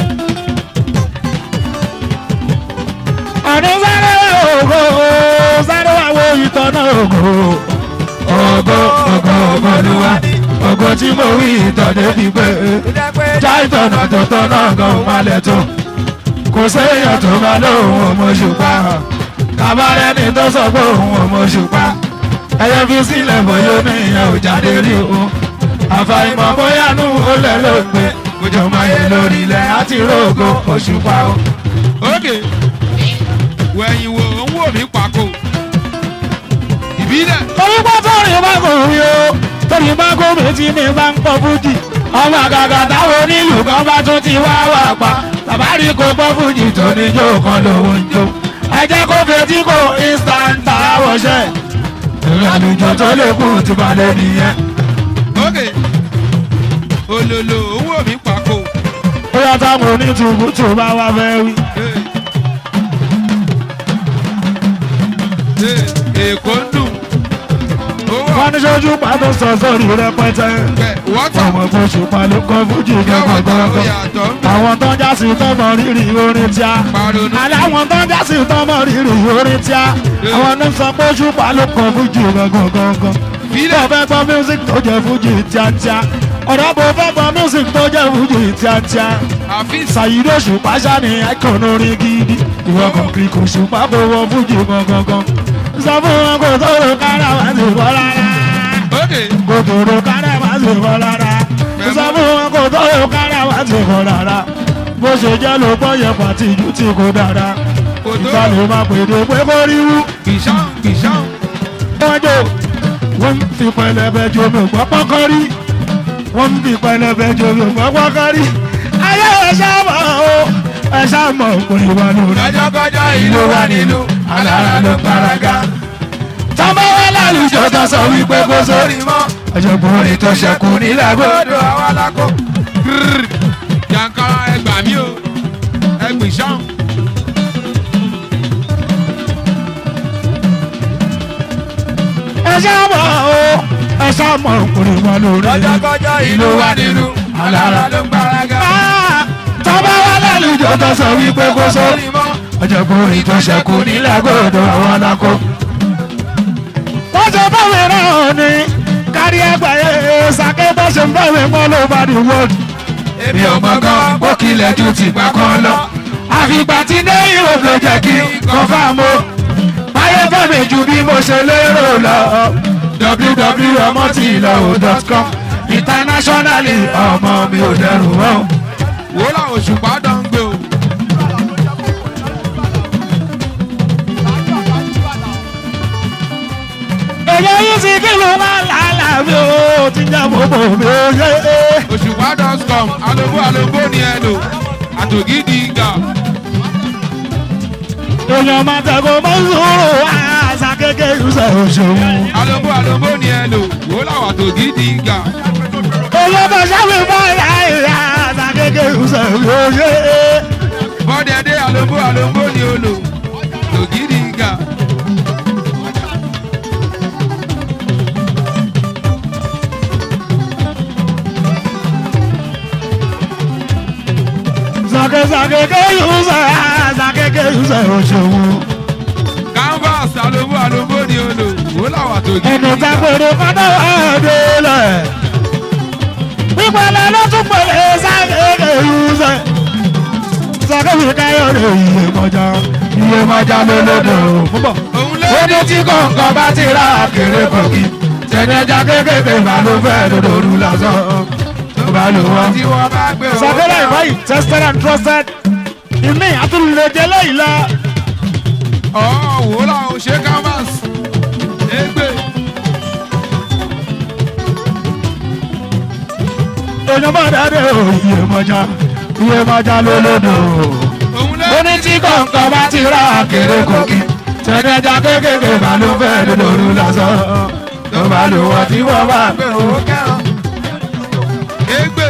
àní sáré ògo sáré wà wo ìtọ́nà ògo ògo ògo ògo ló wá ògo tí mo wí ìtọ́dé fi pé ìjẹ́ pé já ìtọ́nà tó tọ́nà gan má lẹ̀ tó kò séèyàn tó máa lóhùn ọmọ ṣùpá kábàárẹ̀ ni tó sọ pé òun ọmọ ṣùpá ẹyẹ fi sílẹ̀ bóyá oníyẹn ò jáde rí o àfàìmọ̀ bóyá nù ó lẹ̀ ló gbé òjò máa yẹ lórí ilẹ̀ àti rògo òṣùpá o. ok ókè wẹ̀yìn wò ó ń wò mí pàkó ìbílẹ̀ torí pé torí bá kò rí o torí bá kò rí tí mi bá ń pọ̀ fújì ọmọ àgàgà táwọn onílù kan bá tún ti wá wà pa tàbárí kò pọ̀ fújì tó ní jó kan lówó ń jó ẹ jẹ́ kó fetí kò instant àwọ̀ṣẹ́ ìrìnàjò tó lè kú ti balẹ̀ nìyẹn. ókè olòlò ó ń wò mí pàkó bóyá táwọn onítùbù tó bá wá fẹ́ wí. èkó ń dùn owó wọ́n ní sójú pàtó sọ sórí rẹpẹtẹ ọ̀pẹ wọ́tọ̀ ọmọ tó ṣùpá ló kọ́ fújì yọ̀wọ̀tọ̀ gángan òyàtọ̀ ń bẹ̀ àwọn tó ń já sí tọmọ rírì orin tíá paronú aláwọn tó ń já sí tọmọ rírì orin tíá àwọn ní sọ pé ṣùpá ló kọ́ fújì gángan gángan fílẹ̀ bó fẹ́ gbọ́ music tó jẹ́ fújì tíátíá ọ̀rọ̀ bó fẹ́ gbọ́ music tó jẹ́ fújì tíátíá àfíìsì ṣàyídó ṣùpá ṣáni icon orin gidi ìwọ kan kiri kò ṣùpá kò wọ fújì gángan gan sọ fún wọn kò tó rò kára wá sí bọ́ rárá ókè kò tó rò kára wá sí bọ́ rárá sọ fún wọn kò tó rò kára wá sí bọ́ rárá bó ṣe jẹ́ ló gbọ́ yẹn pàtí ìjú tí kò dára kò tó ìgbà lè máa pèdè pé kó rí wú kìsàn kìsàn wọ́n jò wọ́n ń fi pẹlẹbẹ jo mi gbọ́ pọ́kọ́ rí wọ́n ń fi pẹlẹbẹ jo mi gbọ́ pọ́kọ́ rí ayé ẹ̀ ṣáàmọ̀ o ẹ̀ ṣáàmọ̀ kò ní wà lórí. lọ́jọ́kọ́jọ́ ìlú wa nílùú alára ló paraga tọ́mọ wa lálùjọ tó sọ wípé kó sórí mọ́ ọ̀jọ̀gbọ́n orin tó ṣẹkù nílẹ̀ gbọ́. gbọ́dọ̀ àwọn alákó. yankara ẹgbà mí o ẹgbìn sàn. ẹ ṣáàmọ̀ o ẹ ṣáàmọ̀ kò ní wà lórí. lọ́jọ́kọ́jọ́ ìlú wa nílùú alára ló ń paraga. Ah, tọ́mọ wa lálùjọ tó sọ wípé kó sórí mọ́ ọ̀jọ̀gbọ́n orin tó ṣẹkù nílẹ̀ gbọ́dọ̀ àwọn alákó. wọ́n ṣe báwẹ̀ náà ni kárí àgbáyé sàké bó ṣe ń báwẹ̀ mọ́ ló bá di world. èmi ò mọ̀ gan bó kilẹ̀ ju tìgbà kan lọ. àfìgbà tí dé europe ló jẹ́ kí confam o báyé fẹ́mi ju bí mo ṣe lérò lọ www.ọmọtìlọ́wọ́.com internationally ọmọ mi ò dẹrù mọ́. wò ó làwọn òṣùpá dán ń gbé o. èyí yìí sì kí ló máa làálàá mi ò ti jẹ́ bòbò mi ò yé. òṣùpá dọ́scom alóbó alóbó ni ẹ lò àtògídì gà. èèyàn máa tẹ̀kọ́ mọ́ sùúrù àṣà kékeré ṣe òṣèlú. alóbó alóbó ni ẹ lò wò ó làwọn àtògídì gà. èèyàn bá ṣàwé báyà ìyá àṣà kékeré ṣe òṣèlú. bọ́dẹ̀dẹ̀ alóbó alóbó ni ó lò àtògídì gà. sàkèsàkè kéyù ṣe àṣà kékeré ṣe òṣèlú. canvas alóbó alóbó ni ó lò wò ó làwọn àtògídì ẹnu gà. tápẹ̀rẹ̀ kọ́dọ̀ ẹ̀ẹ́dẹ́lẹ̀. pípẹ́lẹ́ ló tún pẹ̀lẹ́ sàkékeré ṣe. sàkékeré káyọ̀dé iye mọ́jà iye mọ́jà lólódò. púpọ̀. òun lé ó ní tí kọ̀ọ̀kan bá ti ra kéré kọ̀kí. tẹ̀lẹ́jà kékeré bá ló fẹ́ lòdòdó lásán. tó bá lò wọ́n. tí wọ́n bá gbé owó sàkékeré náà. ìwáyìí tested and trusted. ìmí àtúndéjẹ lẹ́yìn lọ. ọ̀ wò ó làwọn ṣe canvas. égbè èèyàn bá dáadé o iye mọ́jà iye mọ́jà lólódò. òun lé ó ní tí kọ̀ọ̀kan bá ti ra kéré kòkí tẹ̀lẹ́jà kékeré bá ló fẹ́ lòdòdó lásán. tó bá lò wọ́n tí wọ́n bá gbé owó kẹ́hàn. égbè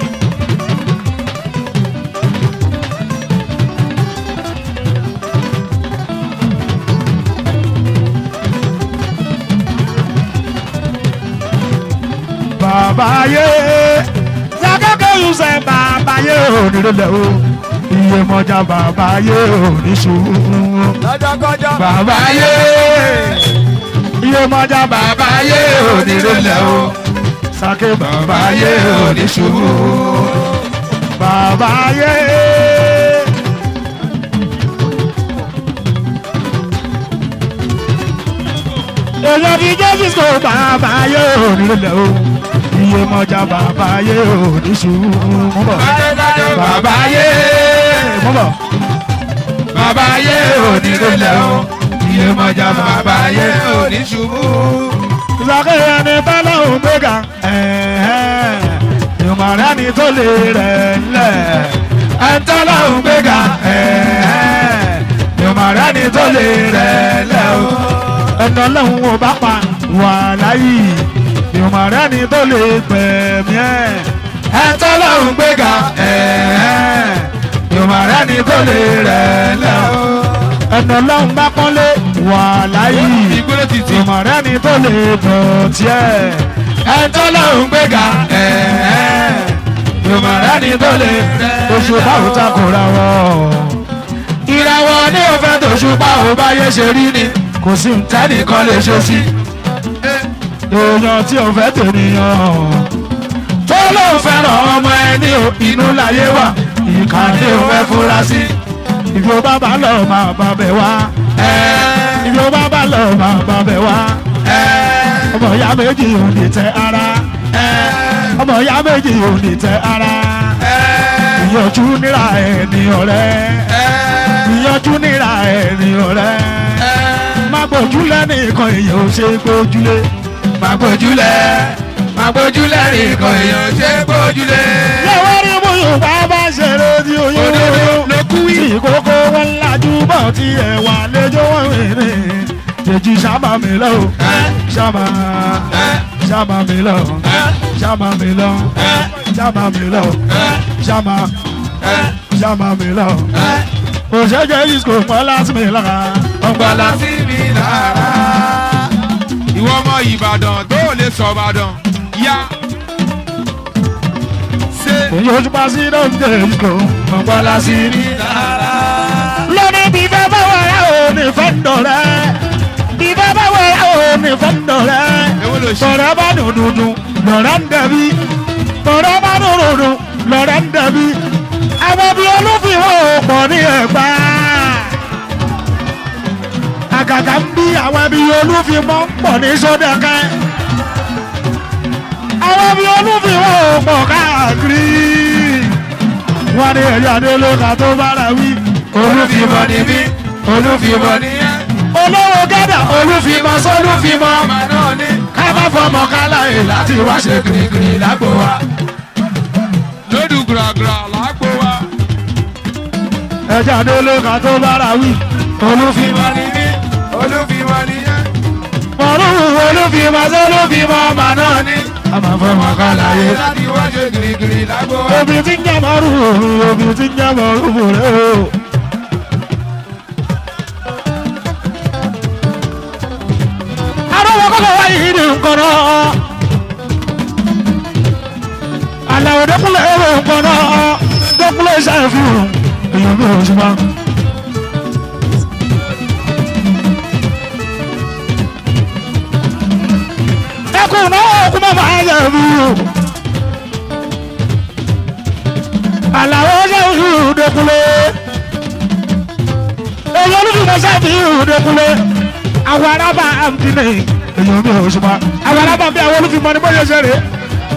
bàbá yé sàkékè yusẹ bàbá yé onírẹ̀lẹ̀ o iye mọ́jà bàbá yé oníṣòwò. lọ́jọ́kọ́jọ́ bàbá yé iye mọ́jà bàbá yé onírẹ̀lẹ̀ o sàké bàbá yé oníṣòwò. bàbá yé. èèyàn ti jésù sọ bàbá yé onírẹ̀lẹ̀ o iye mọ́jà bàbá yé oníṣòwò. bàbá yé mọ́ bọ̀. bàbá ayé òní lélẹ̀ o iye mọ̀jà bàbá ayé òní ṣubú. ìsàkéyé ẹni tọ́lọ́hún gbéga ìmọ̀ràn ẹni tó lè rẹ̀ ńlẹ̀ ẹni tọ́lọ́hún gbéga ìmọ̀ràn ẹni tó lè rẹ̀ ńlẹ̀ o ẹni ọlọ́hún ò bá pa wà láyé ìmọ̀ràn ẹni tó lè gbẹ̀mí ẹ̀ ẹni tọ́lọ́hún gbéga ìmọ̀ràn ẹni tó lè rẹ̀ ńlẹ̀ o ẹni ọlọ́hún bá pọ́nlé wà láyé ìgbélé títì ìmọ̀rẹ́ ni tó lè bọ̀ tiẹ̀. ẹ tó lóun gbéga ìmọ̀rẹ́ ni tó lè oṣù báwo ta kò ra wọ́. ìràwọ̀ ní òfẹ́ tòṣù báwo báyé ṣe rí ni kò sí ntẹ́nìkan lè ṣe sí. èèyàn tí ò fẹ́ tènìyàn tó lóun fẹ́ràn ọmọ ẹni o inú láyé wà ìkànnì ò fẹ́ fura sí. ìfowó bàbá lọ máa bá bẹ̀ wá ibi ó bá bá lọ máa bá bẹ̀ wá. ọmọ ìyá méjì ò ní tẹ ara. ọmọ ìyá méjì ò ní tẹ ara. ìyànjú níra ẹni ọ̀rẹ́. ìyànjú níra ẹni ọ̀rẹ́. má gbójúlẹ̀ nìkan èèyàn ò ṣe gbójúlé. má gbójúlẹ̀ má gbójúlẹ̀ nìkan èèyàn ò ṣe gbójúlé. lọ́wọ́ rí mú yorùbá bá ṣeré tí oyún Òdodo ló kú wí. tí ìkókó wọn lajú bọ̀ tí ẹ̀wà lẹ́jọ́ wọn wèrè jèjì sábà mi lọ sábà sábà mi lọ sábà mi lọ sábà mi lọ sábà sábà mi lọ òṣèjẹ disco mọ́ láti mi lára ọgbàlà sí mi lára. ìwọ ọmọ ìbàdàn tó o lè sọ ìbàdàn yá. ṣé èyí ojú pa sí lóúnjẹ disco mọ́ láti mi lára. lónìí bí fẹ́ bá wà rẹ̀ ò ní fẹ́ dọ̀rẹ́ bí fẹ́ bá wà rẹ̀ ò ní fẹ́ dọ̀rẹ́ èwo ló ṣe. tọ̀rẹ́ bá dùn dùn dùn lọ́rẹ́ ń dẹ̀bi tọ̀rẹ́ bá dùn dùn dùn lọ́rẹ́ ń dẹ̀bi àwọn bí olúfihàn ò pọ̀ ní ẹ̀gbá àgàgà ń bí àwọn bí olúfimọ́ ń pọ̀ ní sódẹ̀kẹ́ àwọn bí olúfihàn ò pọ̀ káàkiri wọ́n ní ẹ̀rí adélóka tó bára wí olúfimọ ni mí olúfimọ ni yẹn. olówó gádà olúfimọ́ sólúfimọ́ ọmọ náà ní. ká má fọmọ káláyè láti wá ṣe kìrìkìrì lágbo wa. lódù gùràgùrà làágbó wa. ẹja adélóka tó bára wí olúfimọ́ olúfimọ ni mí olúfimọ ni yẹn. ọ̀rùn olúfimọ́ sólúfimọ́ ọmọ náà ní. a máa fọmọ káláyè. láti wá ṣe gírígírí lágbo wa. obì tí ń jẹ́ mọ́rù obì tí ń jẹ́ mọ́rù rẹ̀ o. arọ́wọ́ kọ́kọ́ wáyé yìí ní nǹkan náà. àlàó dẹ́kunlẹ̀ ẹ̀rọ nǹkan náà dẹ́kunlẹ̀ ṣàfihàn èèyàn bí oṣù máa. ẹkùn náà kú mọ́ máa yẹ̀ mí o. àlàó ṣe oṣù dẹkùnlé èyí olùdíje ṣáàbì dẹkùnlé àwọn arábà àǹtínì èyí omi òṣùpá àwọn arábà bí àwọn olùfimọ ní bóyá ṣe rè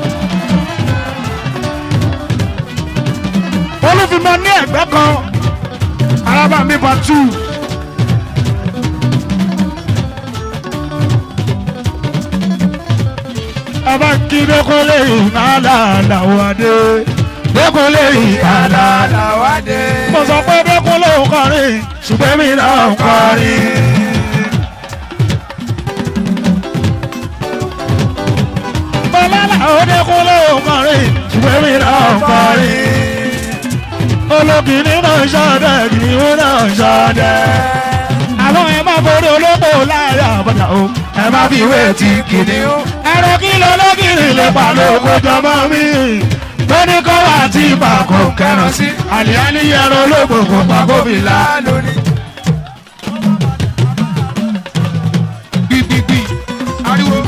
olùfimọ ní ẹgbẹ́ kan arábà mi bá tù. Aba kí dẹ́kunlé ìhàlà làwọn adé dẹ́kunlé ìhàlà àlàwádé. mo sọ pé dẹ́kunlé ń kọrin ṣùgbọ́n mi náà ń kọrin. bọ́lá làwọn dẹ́kunlé ń kọrin ṣùgbọ́n mi náà ń kọrin. olókìní náà ń ṣọdẹ kìnìún náà ń ṣọdẹ. àwọn ẹ má borí olóko láàrin àbọ̀dà o ẹ má fi wé ti kìnìún. ẹ̀rọ kí lọ lọ́gìrì lè pa lóko jọmọ mi. tóní kọ́ wà tí ibà kò kẹràn sí. àlìyáni yẹrọ olóògbò pa gómìnà. lórí. gbígbígbí ariwo.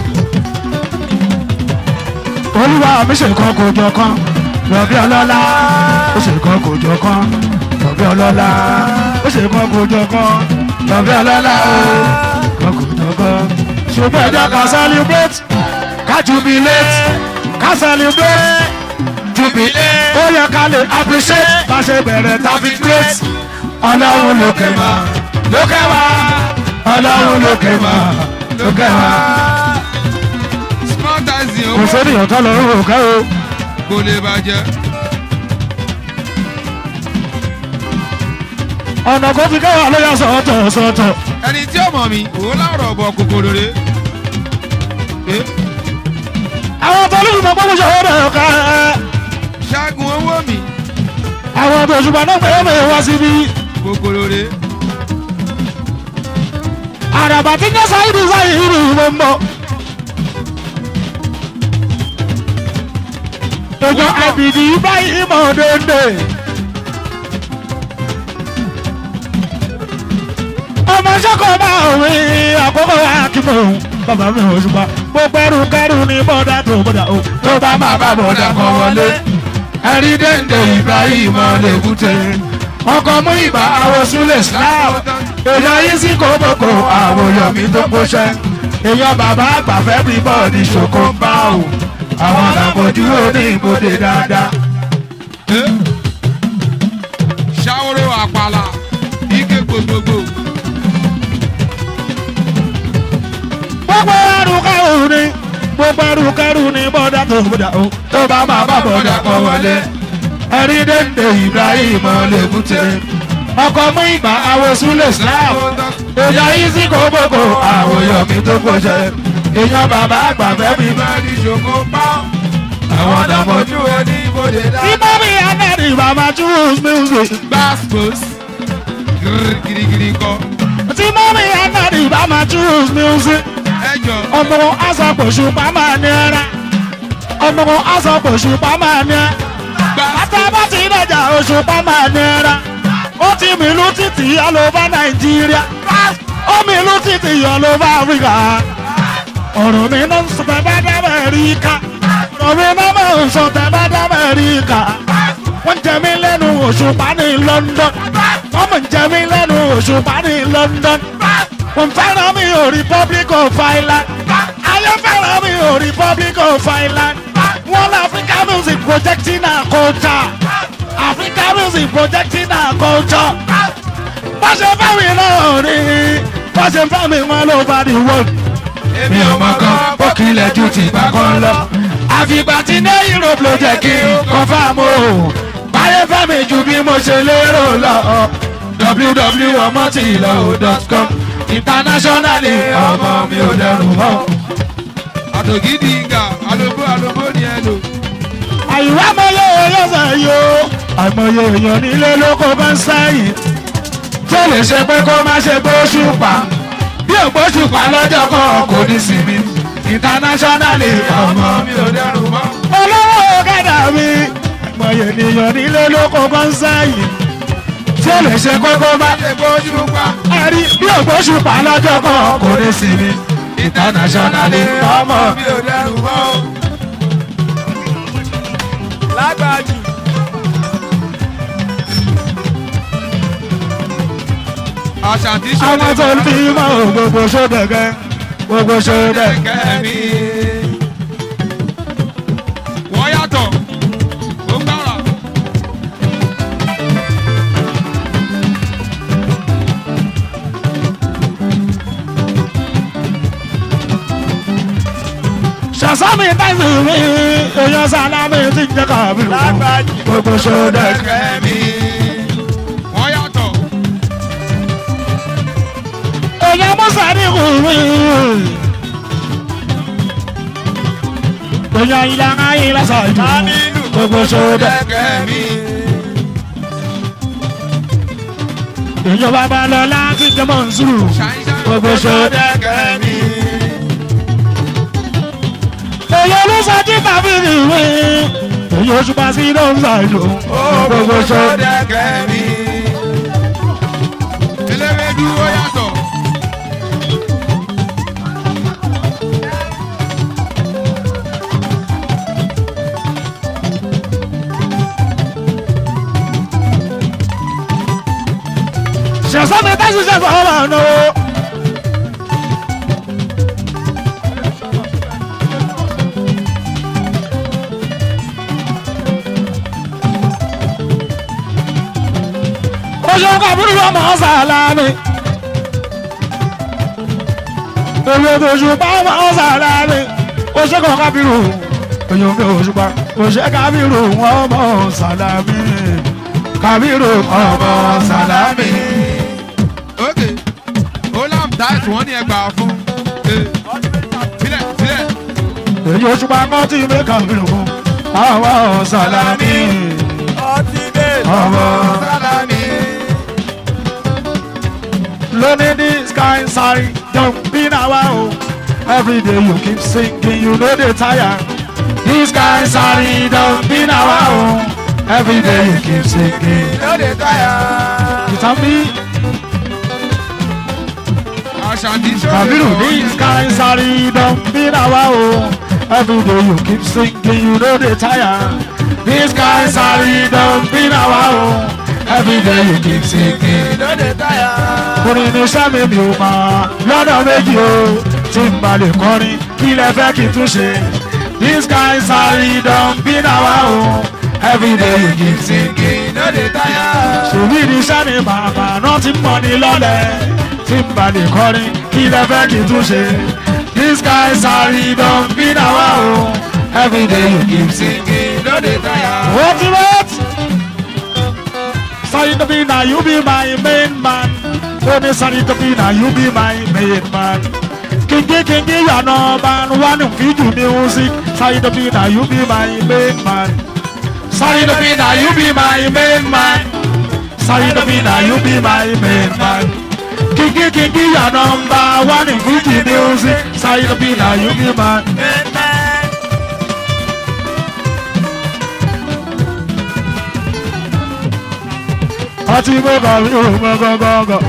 olúwa mi ṣe kan kò jọ kan rọ̀bí ọlọ́lá ó ṣe kan kò jọ kan rọ̀bí ọlọ́lá ó ṣe kan kò jọ kan rọ̀bí ọlọ́lá ó kan kò jọ kan. ṣùgbọ́n ẹ̀jẹ̀ ká celebrate ká jubilate ká celebrate jubilate ó yẹ ká lè appreciate bá ṣe bẹ̀rẹ̀ tàbí great ọlọ́run lókè mà lókè wá ọlọ́run lókè mà lókè wá. smart as in kò owó sórí ọ̀tọ́ lọ́rùn òkè o. kò lè bàjẹ́. ọ̀nà kò fi kẹwàá ló yà sọ̀tọ̀ sọ̀tọ̀. ẹni tí ó mọ̀ mi òun láwùrọ̀ bọ̀ kòkòrò rè é àwọn tó lù mọ́ gbọ́dọ̀ ṣòwò rẹ̀ ká. ṣáàgùn owó mi àwọn tó ṣùgbọ́n náà pé mi wá síbí. kòkòrò rè é àràbà tí ń yẹ sáyidì sáyidì ló ń bọ̀. Gbogbo àbìdì báyìí mọ̀ déndé. Ọmọ sọ́kọ̀ bá òwe àkókò akímọ̀ bàbá mi ò ṣùgbọ́n gbogbo ẹrù kẹrù ní bọ́dà tó bọ́dà o. Tó bá máa bá bọ́dà kan wọlé. Ẹ̀rí déndé Ibrahim Lèkúté. Ọkọ̀ mú ìbá àwọn Súlẹ̀ Islam. Èèyàn yìí sí kóbókó àwọn Yomi tó kóṣẹ́. Èèyàn bàbá àgbà fẹ́ bí bọ́ọ̀dì ṣòkó ń bá o. Àwọn àgbàkojú ní ìbòdè dáadáa. é ṣàwòrò àpàlà ike gbogbogbò Gbogbo ẹrù kẹrù ni gbogbo ẹrù kẹrù ni bọ́dà tó bọ́dà o. Tó bá máa bá bọ́dà kan wọlé. Ẹ̀rí déndé Ibrahim Lèkúté. Ọkọ̀ mú ìgbà àwọn Súlẹ̀ Islam. Èèyàn yìí sí kóbókó àwọn Yomi tó kóṣẹ́. Èèyàn bàbá àgbà fẹ́ bí ìbáraẹni ṣògo pa àwọn àdàmọ́jú. ojú ẹni ibodè dá. Ìmọ̀mí Anẹ́rì Bàbá Choose Music. gbàspos girigiri kọ Tí mọ́mí Anẹ́rì Bàbá Choose Music. ẹjọ Ọmọ asọ̀pọ̀ṣù pàmò ní ẹ̀rá. Ọmọ asọ̀pọ̀ṣù pàmò ní ẹ̀. Bàtà bá ti dẹ̀jà oṣù pàmò ní ẹ̀rá. Ó ti mìlú títì ọlọ́ba Nàìjíríà. Ó mìlú títì ọlọ́ba Áfíríkà. Ọ̀rọ̀ mi náà ń sọ tẹ́ bá dábẹ̀ rí ká. Ọ̀rọ̀ mi náà máa ń sọ tẹ́ bá dábẹ̀ rí ká. Wọ́n jẹ mí lẹ́nu òṣùpá ní London. Wọ́n mọ̀ ń jẹ mí lẹ́nu òṣùpá ní London. Wọ́n fẹ́ràn mi ò Republic of Ireland. Ayé fẹ́ràn mi ò Republic of Ireland. Wọ́n lọ Africa music projecting our culture. Africa music projecting our culture. Bó ṣe fẹ́ mi náà rí. Bó ṣe fẹ́ mi wọn ló bá di world mi ò mọ̀ kan ó kílẹ̀ ju ti ìgbà kan lọ. àfìgbà tí ní europe ló jẹ́ kí n confirm o. báyé fẹ́ mi ju bí mo ṣe lérò lọ. www.omotilo.com internationally ọmọ mi ò dẹrù mọ́. àtògídì ìgà alóbó alóbó ni ẹ lò. àyùwá mọ́lẹ́ ọlọ́sẹ̀ yìí o. àìmọye èèyàn nílé lóko bá ń sẹ́yìn. tó lè ṣe pé kó má ṣe gbóṣù pa. bí ògbóṣù pa lọ́jọ́ kan kò ní sinmi. internationally ọmọ mi ò dẹrù mọ́. olówó kẹ́dà mi. àìmọye ènìyàn nílé lóko bá ń sẹ́yìn. tó lè ṣe pé kó má ṣe bójú pa ẹ̀rí bí ògbóṣù pa lọ́jọ́ kan kò ní sinmi. internationally ọmọ mi. mi ò dẹrù mọ́. lágbàjù àṣàtì àwọn tó ń fi mọ́ gbogbo ṣódẹ̀gẹ́ gbogbo ṣódẹ̀gẹ́. kẹ́mi. wọ́n yàtọ̀ ó gbára. ṣàṣàmì tẹ̀sí mi èèyàn sálámì ti jẹ́ káàbí lágbàjù gbogbo ṣódẹ̀gẹ́. kẹ́mi. wọ́n yàtọ̀ èèyàn musa ní kù mí. èèyàn ìlànà yìí lásàájú Aminu. gbogbo ṣódẹ̀gẹ́. kẹ́mi. èèyàn bàbá lọ láti jẹ́ mọ̀nsúrù gbogbo ṣódẹ̀gẹ́. kẹ́mi. èèyàn olùsọjí tàbí ìwé èèyàn oṣù bá sí ló ń ṣàjò gbogbo ṣódẹ̀gẹ́. kẹ́mi. eléwédú ó yàtọ̀. ṣàṣàmì tẹ̀sí ṣe fọwọ́ máa náwó. ṣe kábírù ọmọ sàlámì. èmi tó ṣùpá ọmọ sàlámì. ó ṣe kọ́ kábírù. èyàn mi ò ṣùpá. ó ṣe kábírù ọmọ sàlámì. kábírù ọmọ sàlámì. ok olam dice wọ́n ní ẹgbàá fún Eh, sílẹ̀ sílẹ̀ èyí ó ṣùpá kọ́ tí mi kábírù fún. ọmọ sàlámì. ọmọ sálámì. Learning this kind sorry, don't be now oh. Every day you keep singing, you know they tire. This kind sorry, don't be now oh. Every day you keep singing. No dey tire. You tell me, Àṣàbí Kabiru, this kind sorry, don't be now oh. Every day you keep singing, you know they tire. This kind sorry, don't be now oh. Every day you keep singing. No dey tire. orin ní sẹ́mi mi ò mọ̀ lọ́nà méjì o tí n bá lè kọrin kí lẹ fẹ́ kí n tún ṣe. this kind sorry don be nawa o everyday you keep singing. No dey tire. ṣèbí ní sẹ́mi bàbá náà ti mọ̀ ní lọ́lẹ̀ tí n bá lè kọrin kí lẹ fẹ́ kí n tún ṣe. this kind sorry don be nawa o everyday you keep singing. No dey tire. Ultimate. Sorry to be now, you be my main man. Only sorry to be now, you be my main man. Kingi kingi ya no man, one of you music. Sorry to be now, you be my main man. Sorry to be now, you be my main man. Sorry to be now, you be my main man. Kingi kingi ya number one in Fuji music. Sorry to be now, you be my àti gbọ́gà mi ò gbọ́gọ́gọ́gọ́.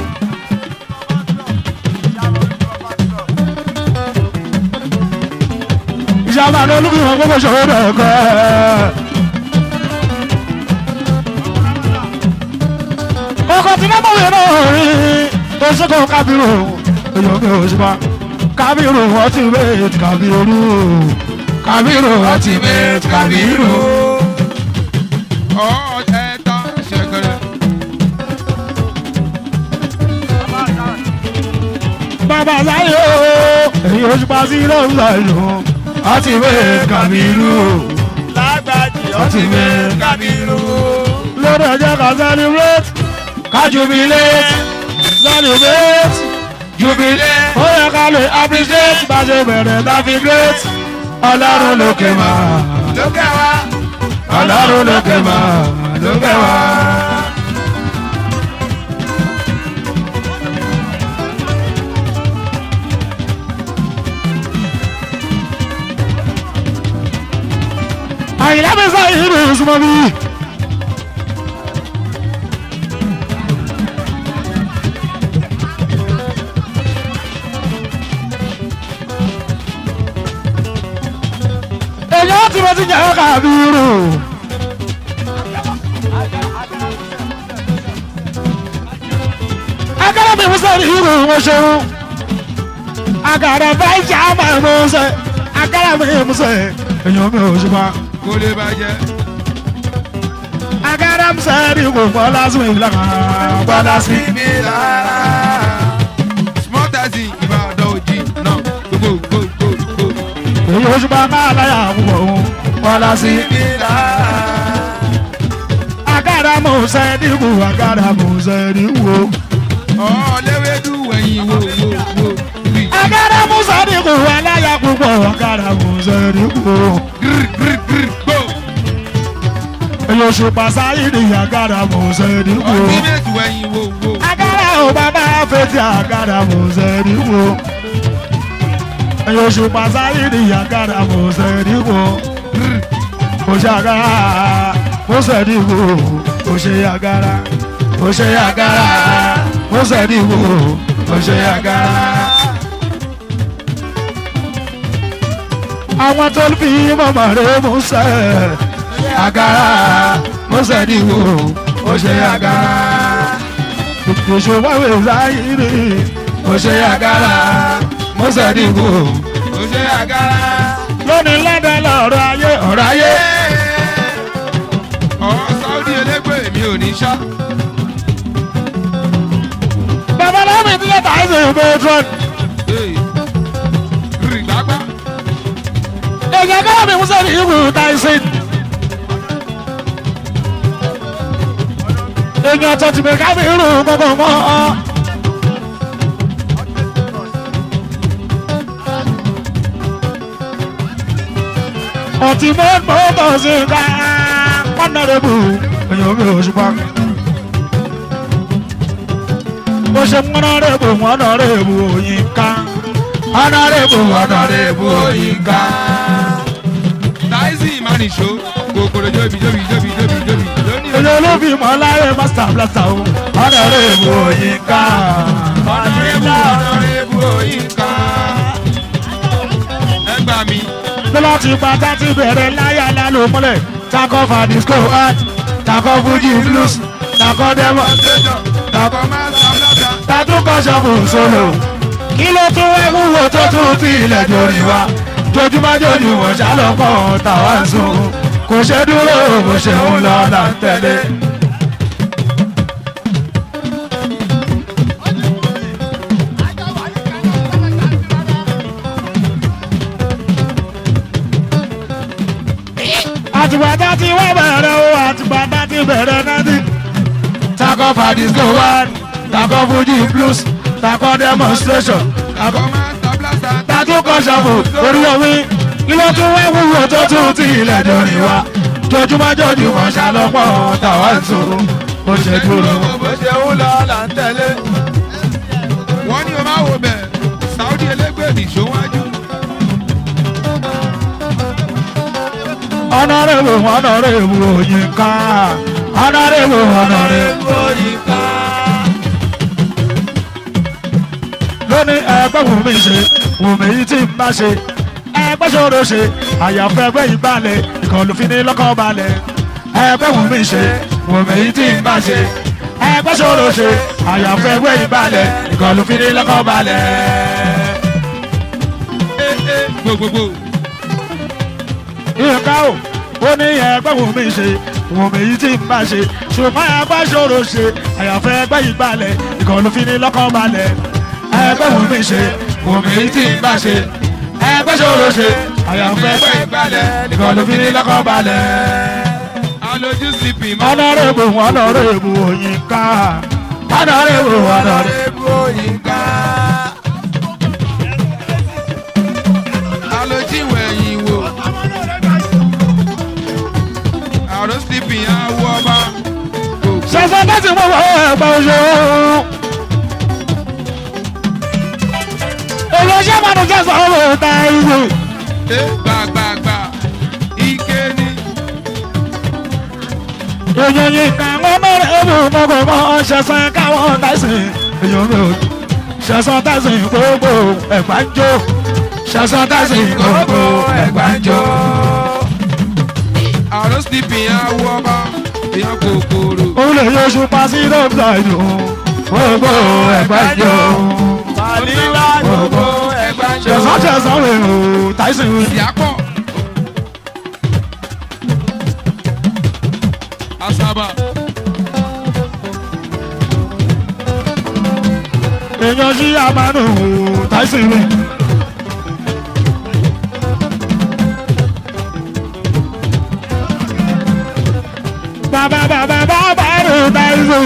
ìjàmbá ní olúkúmọ̀ gbogbo ṣòro bẹ̀rẹ̀ kọ́ ẹ̀. ọkọ̀ tí lọ́mọ yẹn náà rí tó ṣẹ́kọ̀ kábírù èèyàn mi ò ṣùpá kábírù ọtí wéètì kábírù kábírù ọtí wéètì kábírù. ọ̀ ẹ̀ta ṣẹ̀kẹ̀rẹ̀. bàbá sáyé o èyí oṣù pa sí lọ́run sáyé o ọtí wéètì kábírù Lágbàjì ọtí wéètì Kábírù. lórí ẹjẹ ká celebrate ká jubilate celebrate jubilate ó yẹ ká lè appreciate bá ṣe bẹ̀rẹ̀ tá fi great ọlọ́run lókè máa Lókè wá. ọlọ́run lókè máa lókè wá. àyìnlá mi sọ yìí ní ìsúnmọ́ bí. èyí ó ti mo ti jẹ́ kábírù. agara mi musa ni irú wọn ṣeun agara báyìí ṣe àmà musa agara mi musa èyí mi ò ṣùgbọ́n kó lè bàjẹ́. agara musa ni kò fọ́ lásìkò ìlànà gbọ́ lásìkò. Síbi lára. small taxi ìbàdàn òjì náà gbogbo gbogbo. èyí ó ṣùgbọ́n máa láyà púpọ̀ òun wọ́n lásìkò. Síbi lára. agara musa ni kò agara musa ni kò. ọ̀ léwédú ẹ̀yìn wo wo wo. bí agara musa ni kò aláya púpọ̀ agara musa ni kò. gírí gírí gírí gbó. èyí ó ṣùgbọ́n sáyé ni agara musa ni kò. ọtí méjì ẹ̀yìn wo wo. agara ò bàbá fetí agara musa ni kò. èyí ó ṣùgbọ́n sáyé ni agara musa ni kò. kò ṣe agara musa ni kò. kò ṣe agara kò ṣe agara musa ni kò. kò ṣe agara. àwọn tó ń fi mọ̀mọ́ rẹ̀ mú sẹ́ agara mọ́sẹ̀ ní wo ó ṣe agara ìṣòwò ìzáyìrì ó ṣe agara mọ́sẹ̀ ní wo ó ṣe àgàrà. lónìí lọ́dọ̀ lọ́rọ̀ ayé ọ̀rọ̀ ayé ọ̀ sáúdí elégbè mi ò ní ṣá. táìsì patron rìgbàgbà èèyàn káwọn mi musa ní ìwé táìsì. èèyàn tó ti bẹ̀ ká mi rún gbogbo mọ́ ọ. ọtí mọ́ tó sí ká pọ́nàrẹ́bù èèyàn mi ò ṣùpá. bó ṣe mọ́nàrẹ́bù mọ́nàrẹ́bù òyìnká mọ́nàrẹ́bù mọ́nàrẹ́bù òyìnká. táìsì ìmánìṣó kòkòrò jóbi jóbi jóbi jóbi jóbi lónìí èèyàn ló fi mọ́ láyé master blaster o mọ́nàrẹ́bù òyìnká. ọ̀nàrẹ́bù ọ̀nàrẹ́bù òyìnká. ẹgbà mi lọ́lá ti pa tátí bẹ̀rẹ̀ láyà lálọ́ mọ́lẹ̀ takọ́ fa disco art takọ́ fuji blues takọ́ demo takọ máa ń sábàtà. tatúkọ̀ ṣọ́ọ̀bù solo kí ló tún wá wúwo tó tún fi ilẹ̀ jòrì wá jojúmọ́ jojúmọ́ ṣàlọ́pọ̀ tàwa ń sùn kò ṣe dúró bó ṣe ń lọ là ń tẹ̀lé. àtìgbàdá tí wọ́n bẹ̀rẹ̀ o àtìgbàdá tí bẹ̀rẹ̀ náà ti. takọ fa disco one takọ fuji blues takọ demonstration takọ takọ máa ń sábàtà. tatúkọ̀ ṣọ́ọ̀bù orí omi kí ló tún wá wúwo tó tún ti ilẹ̀ jòrì wá jojúmọ́ jojúmọ́ ṣàlọ́pọ̀ tàwa ń sùn kò ṣe dúró. bó ṣe ń lọ là ń tẹ̀lé. wọ́n ní o máa wo bẹ̀ saudi elégbè nìṣó wájú. ọ̀nàrẹ́wò ọ̀nàrẹ́wò òyìnká ọ̀nàrẹ́wò ọ̀nàrẹ́wò òyìnká. lóní ẹgbẹ́ wù mí ṣe wù mí yìí tí n bá ṣe ẹgbẹ́ ṣòro ṣe àyàfẹ́ ẹgbẹ́ yìí balẹ̀ ìkọlù fi ní lọ́kàn balẹ̀ ẹgbẹ́ wù mí ṣe wù mí yìí tí n bá ṣe ẹgbẹ́ ṣòro ṣe àyàfẹ́ ẹgbẹ́ yìí balẹ̀ ìkọlù fi ní lọ́kàn balẹ̀. gbogbogbò ìka o ó ní ẹgbẹ́ wù mí ṣe wù mí yìí tí n bá ṣe ṣùgbọ́n ẹgbẹ́ ṣòro ṣe àyàfẹ́ ẹgbẹ́ yìí balẹ̀ ìkọlù fi ní lọ́kàn balẹ̀ ẹgbẹ́ wù mí ṣe wù mí yìí tí n bá ṣe ẹgbẹ́ ṣòro ṣe àyàfẹ́ ẹgbẹ́ yìí balẹ̀ ìkọlù fi ní lọ́kàn balẹ̀. alójú sípì mọ́. ọ̀nàrẹ́bù ọ̀nàrẹ́bù òyìnká ọ̀nàrẹ́bù ọ̀nàrẹ́bù. ọ̀nàrẹ́bù òyìnká. alójú ìwẹ̀yìn wò. àrùn sípì àwọ̀ ọba. ṣẹ̀ṣẹ̀ bá ti mú wọ́n ẹ̀gbọ́n oṣù. èyí ṣé màdùn jẹ́sọ̀ ọ̀rọ̀ ta ìwé. ẹ gbàgbàgbà ike ni. èyí yìí ká wọn mẹ́rin ẹ̀bù mọ́kànmọ́ ṣẹ̀ṣẹ̀ káwọn tẹ̀sìn. èyí mi ò ṣẹ̀ṣẹ̀ tẹ̀sìn gbogbo ẹ̀gbá ń jó. ṣẹ̀ṣẹ̀ tẹ̀sìn gbogbo ẹ̀gbá ń jó. àrùn sípì àwọ̀ ọba. èèyàn kòkòrò. ó lè yọ ṣùpá sí dọ́kítà ìlú. gbogbo ẹ̀gbá ń jó. màlílá gbogbo ẹgbẹ́ ń ṣẹ̀ṣẹ̀ ṣẹ̀ṣẹ̀ wẹ̀ o tẹ̀sìn wẹ̀. ìyàpọ̀. asaba. èèyàn sí àmàlù táìsì mi. bàbá bàbá bàbá rẹ̀ táìsì.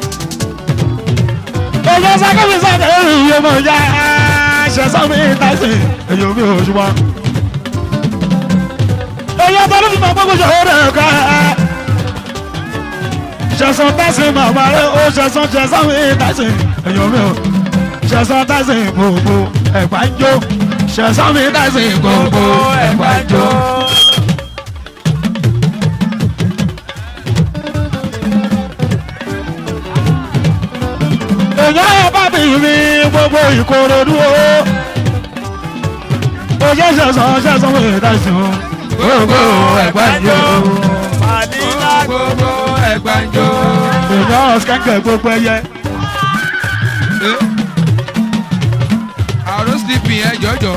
èèyàn sákẹ́mi sákẹ́mi yóò mọ̀ ya ṣẹ̀ṣọ́ mi táìsì. èèyàn mi ò ṣùgbọ́n. èèyàn tó ló fi mọ̀ gbogbo ṣòro rẹ̀ ká. ṣẹ̀ṣọ́ táìsì màmá rẹ̀ ó ṣẹ̀ṣọ́ ṣẹ̀ṣọ́ mi táìsì. èèyàn mi ò ṣẹ̀sán tẹ̀sìn gbogbo ẹ̀gbá ń jó ṣẹ̀sán mi tẹ̀sìn gbogbo ẹ̀gbá ń jó. èèyàn ẹ̀ bá bí mi gbogbo ìkòròdú o. òye ṣẹ̀sán ṣẹ̀sán mi tẹ̀sìn gbogbo ẹ̀gbá ń jó. màlílá gbogbo ẹgbàjọ. èèyàn skẹ́kẹ̀ gbogbo ẹyẹ. àrùn sípì ẹ jọjọ.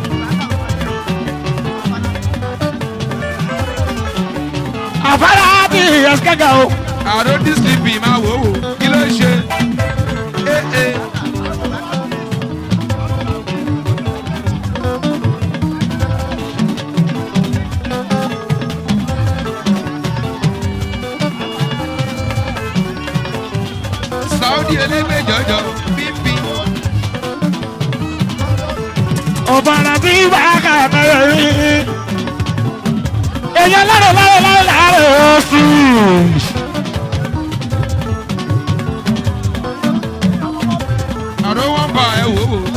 àfárá ẹ̀sìkẹ́gà o. àrò dísìlìpì máa wò wò kí ló ń ṣe. Eh, eh. saudi elégbè jọjọ bíbí. ọ̀bàrà tí bá kà mẹ́rẹ̀ rí. èèyàn lárò lárò lárò lárò oṣù. àrò wọn bá ẹ wò wò.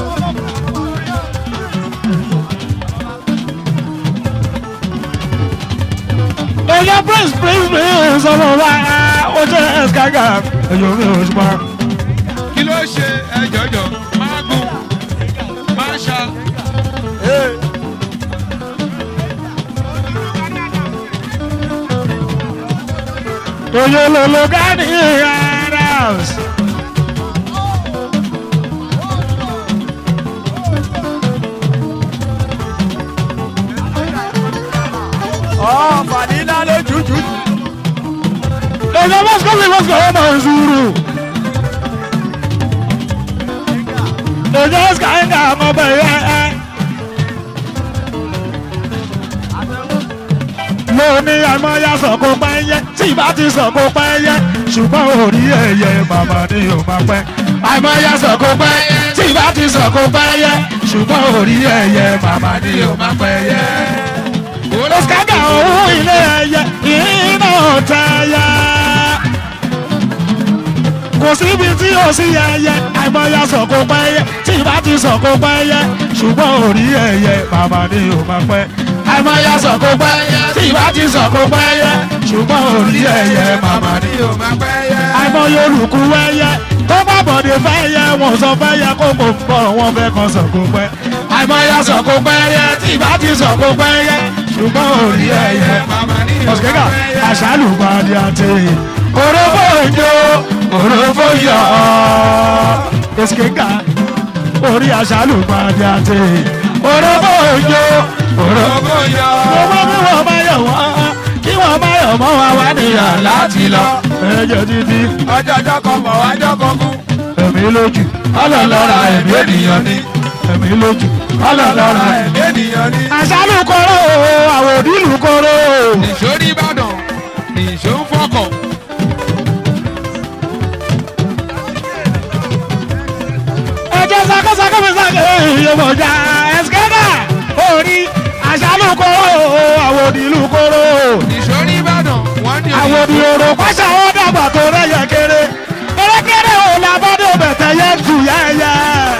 èèyàn prince prince prince ọmọ wa ó jẹ́ ẹ̀sìkẹ́gà èèyàn mi ò ṣùgbọ́n. kí ló ṣe ẹ jọjọ máa gùn máa ṣá. èèyàn lòlò gánì rárá. Ọ̀ fàdínà lójújú. èèyàn mọ́sùkọ́ sí mọ́sùkọ́ ọmọ ìṣúrù. èèyàn ẹ̀sìkẹ́gà ọmọ bẹ̀rẹ̀ ẹ̀. mo ní àmọ́yá sọ̀kò pẹ́yẹ tí ìbá ti sọ̀kò pẹ́yẹ ṣùgbọ́n orí ẹ̀yẹ màmá ni ò máa pẹ́. àmọ́yá sọ̀kò pẹ́yẹ tí ìbá ti sọ̀kò pẹ́yẹ ṣùgbọ́n orí ẹ̀yẹ màmá ni ò máa pẹ́ yẹ. Òṣìkàgà òun ilé ẹyẹ iná tẹ̀yẹ. Kò síbi tí ò sí ẹyẹ àmọ́yá sọ̀kò pẹ́yẹ tí ìbá ti sọ̀kò pẹ́yẹ ṣùgbọ́n orí ẹ̀yẹ màmá ni ò máa pẹ́ àìmọye sọ̀kò pẹ́yẹ tí ìbá ti sọ̀kò pẹ́yẹ ṣùgbọ́n orí ẹ̀yẹ màmá ni. yóò máa pẹ́ yẹ. àìmọye olùkú wẹ́yẹ tó bá bọ̀dé fẹ́yẹ wọn sọ fẹ́yẹ kó kò bọ̀ wọn fẹ́ kan sọ̀kò pẹ́. àìmọye sọ̀kò pẹ́yẹ tí ìbá ti sọ̀kò pẹ́yẹ ṣùgbọ́n orí ẹ̀yẹ màmá ní yóò ọ̀sìkẹ́gà máa pẹ́ yẹ. àṣàlù gbàdí àti òrófó ìjó òrófó yọ ọ̀sìkẹ́gà orí àṣàlù gbàdí àti òrófó ìjó òrófó Ògo yọ. owó bí wọ́n bá yọ̀ wọ́n kí wọ́n bá yọ̀ mọ́ wa wá níyà láti lọ. ẹ̀jẹ̀ títí ọjọ́ ọjọ́ kan bọ̀ wájọ́ kan kú. ẹ̀mí lójú ọlọ́lọ́ra ẹ̀mí ènìyàn ni ẹ̀mí lójú ọlọ́lọ́ra ẹ̀mí. ènìyàn ní. àṣàlù kóró àwọn òdìlù kóró. nìṣó ní ìbàdàn nìṣó ń fọkàn. ẹ̀jẹ̀ sakasaka mi sàkè ìyọ̀mọ̀já ẹ̀sìkẹ́dà orí àṣàlù kóró àwọn òdìlù kóró. nìṣó ní ìbàdàn wọ́n ní àwọn òdì òrò pàṣẹ àwọn dàgbà tó rẹ̀yẹ kéré kérékéré ò lábọ́dọ̀ bẹ̀tẹ̀ yẹ tù yẹ́yẹ́.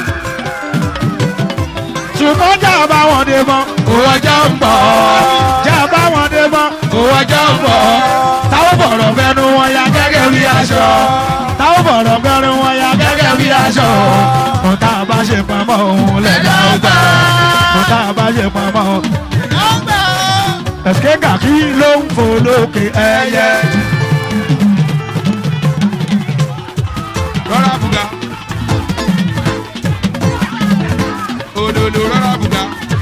ṣùgbọ́n jà bá wọn dé mọ́ owó ọjọ́ ń bọ̀. jà bá wọn dé mọ́ owó ọjọ́ ń bọ̀. táwọn bọ̀rọ̀ fẹ́nu wọn ya gẹ́gẹ́ bí aṣọ táwọn bọ̀rọ̀ fẹ́nu wọn ya gẹ́gẹ́ bí aṣọ kò tá a bá ṣe pamọ́ òun lẹ́dá ọgbà kò tá a bá ṣe pamọ́ òun. ẹ̀sìkẹ́ kàkí ló ń fò lókè ẹyẹ. rọra buga. òdòdó rọra buga.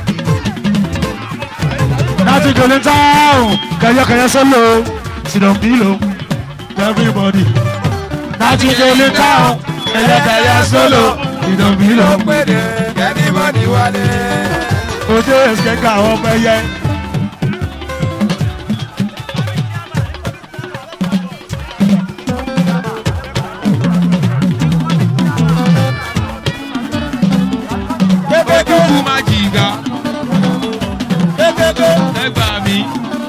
láti jòlè táwọn kẹyẹkẹyẹ sọlọ sinopilo everybody láti jòlè táwọn kẹyẹkẹyẹ sọlọ sinopilo péde kẹ́nìbọ̀dì wálé. ojú ẹsẹ̀ ká àwọn ọmọ ẹyẹ. ojúkú máa jìgà. ẹgbà mi.